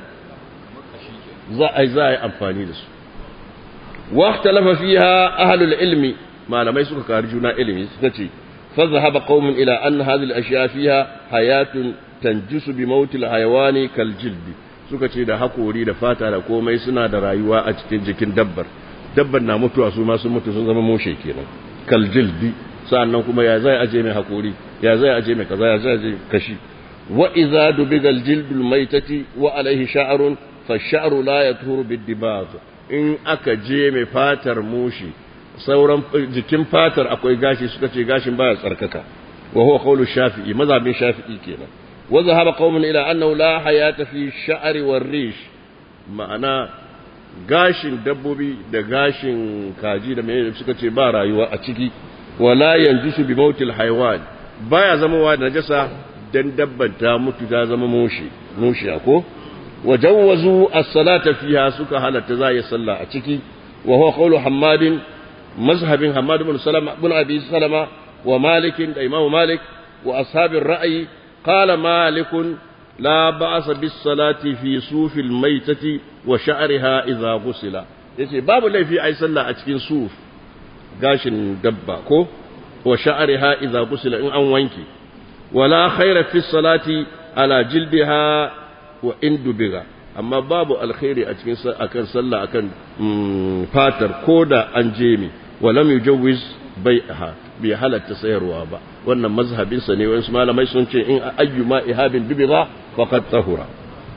za a yi za a yi amfani da su wa ikhtalafa fiha ahlul ilmi malamai suka kari juna ilimi suka ce fazahaba qaumun ila anna hadhihi al-ashya fiha hayatun tanjisu bi mautil hayawani kal jildi suka ce da hakori da fata da komai suna da rayuwa a cikin jikin dabbar dabbar na mutuwa su ma sun mutu sun zama moshe kenan kal jildi sa'annan kuma ya zai aje mai hakori ya zai aje mai kaza ya zai aje kashi wa idza dubiga al-jildul maitati wa alayhi sha'run fa sha'ru la yathuru bid-dibagh in aka je mai fatar mushi sauran jikin fatar akwai gashi suka ce gashin baya tsarkaka wa huwa qawlu shafi'i mazhabin shafi'i kenan wa zahaba qaumun ila annahu la hayata fi sha'ri war rish ma'ana gashin dabbobi da gashin kaji da mai suka ce ba rayuwa a ciki wala yanjisu bi mautil haywan baya zama wa najasa dan dabban ta mutu ta zama mushi mushi ko وجوزوا الصلاة فيها سكا هلت زاي صلى أتشكي وهو قول حماد مذهب حماد بن سلمة بن أبي سلمة ومالك الإمام مالك وأصحاب الرأي قال مالك لا بأس بالصلاة في صوف الميتة وشعرها إذا غسل yace babu laifi ai sallah a cikin suf gashin dabba ko wa sha'riha idza gusila in an wanke wala khaira fi salati ala jildiha wa in dubiga amma babu alkhairi a cikin akan sallah akan fatar koda an je mi wa lam yujawwiz bai'aha bi halatta sayarwa ba wannan mazhabin sa ne wasu malamai sun ce in ayyuma ihabin dubiga faqad tahura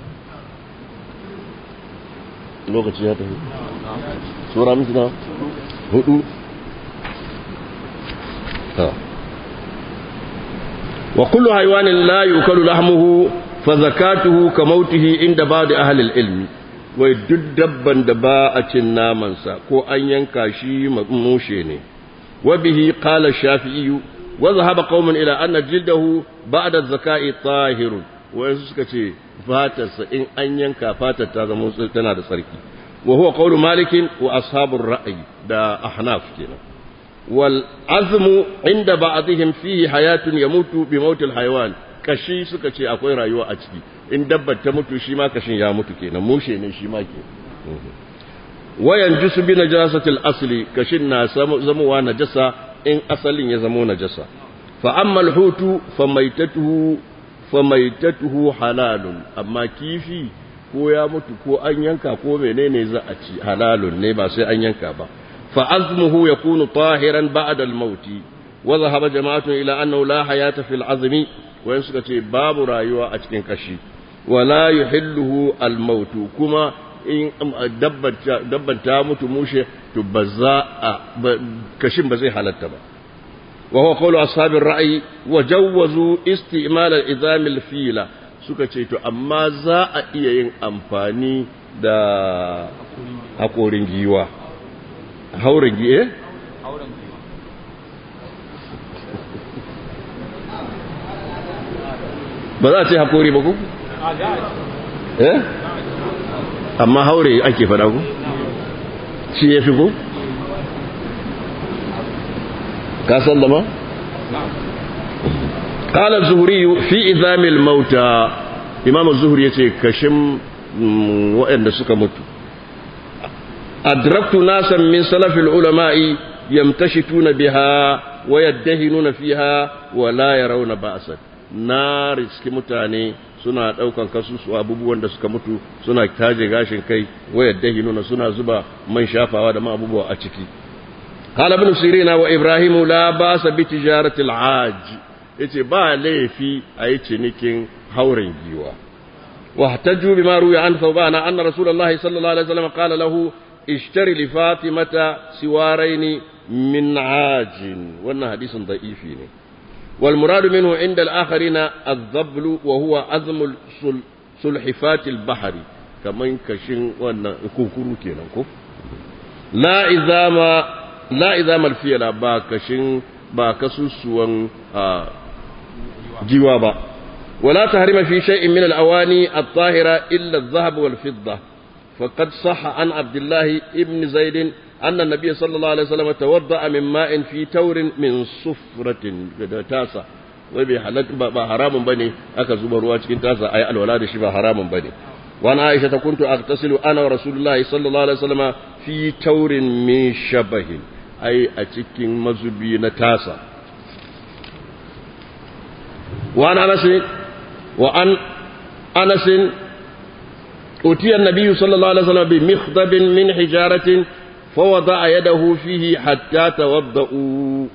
lokaci ya tafi sura mutuna hudu wa kullu haywanin la yukalu lahmuhu fazakatuhu ka mautihi inda ba da ahalil ilmi wai duk dabban da ba a cin namansa ko an yanka shi mushe ne wa bihi qala shafi'i wa zahaba qaumun ila anna jildahu ba'da zaka'i tahirun wa suka ce fatarsa in an yanka fatar ta zama tana da tsarki wa huwa qawlu malik wa ashabur ra'yi da ahnaf kenan wal azmu inda ba'dihim fihi hayatun yamutu bi mautil hayawan kashi suka ce akwai rayuwa a ciki in dabbar ta mutu shi ma kashin ya mutu kenan mushe ne shi ma ke wayan jusu bi najasatil asli kashin na zamowa najasa in asalin ya zamo najasa fa amma alhutu fa maitatuhu fa maitatuhu halalun amma kifi ko ya mutu ko an yanka ko menene za a ci halalun ne ba sai an yanka ba fa azmuhu yakunu tahiran ba'da al-maut wa dhahaba jama'atun ila annahu la hayata fil azmi wayan suka ce babu rayuwa a cikin kashi wala yuhilluhu al-maut kuma in dabban ta mutu mushe to ba za a kashin ba zai halatta ba wa huwa qawlu ashabir ra'yi wa jawwazu isti'mal al-izam al-fila suka ce to amma za a iya yin amfani da hakorin giwa hauren giye ba za a ce hakori ba ku? eh amma haure ake faɗa ku shi ya fi ku ka san da ma قال الزهري في إذام الموتى إمام الزهري يتي كشم وإن سك مت أدركت ناسا من سلف العلماء يمتشتون بها ويدهنون فيها ولا يرون بأسا na riski mutane suna ɗaukan kasusu abubuwan da suka mutu suna taje gashin kai wayar dahinuna suna zuba man shafawa da ma abubuwa a ciki قال ابن سيرين وإبراهيم لا باس بتجارة العاج yace ba laifi a yi cinikin hauren giwa واحتجوا بما روي عن ثوبان أن رسول الله صلى الله عليه وسلم قال له اشتري لفاطمة سوارين من عاج وأن حديث ضعيف والمراد منه عند الآخرين الضبل وهو أزم سلحفات البحر كما كشن وأن كوكورو كينا لا إذا ما لا إذا ما الفيل با كشن با كسوسوان جوابا ولا تحرم في شيء من الأواني الطاهرة إلا الذهب والفضة فقد صح عن عبد الله ابن زيد أن النبي صلى الله عليه وسلم توضأ من ماء في تور من صفرة تاسع وبي حلت با حرام بني أكا زبر واجكين تاسع أي الولاد شبه حرام بني وأنا عائشة كنت أغتسل أنا ورسول الله صلى الله عليه وسلم في تور من شبه أي أتكين مزبين تاسع وعن أنس وعن أنس أتي النبي صلى الله عليه وسلم بمخضب من حجارة فوضع يده فيه حتى توضأوا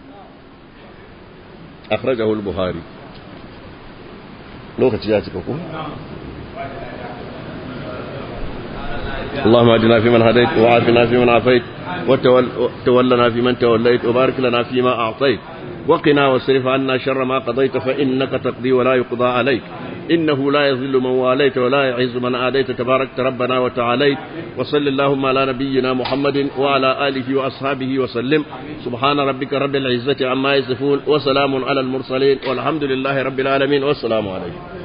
أخرجه البخاري لوكتي ياتكم اللهم اجعلنا فيمن هديت وعافنا فيمن عافيت وتولنا فيمن توليت وبارك لنا فيما أعطيت وقنا واصرف عنا شر ما قضيت فإنك تقضي ولا يقضى عليك إنه لا يذل من واليت ولا يعز من آديت تباركت ربنا وتعاليت وصل اللهم على نبينا محمد وعلى آله وأصحابه وسلم سبحان ربك رب العزة عما يصفون وسلام على المرسلين والحمد لله رب العالمين والسلام عليكم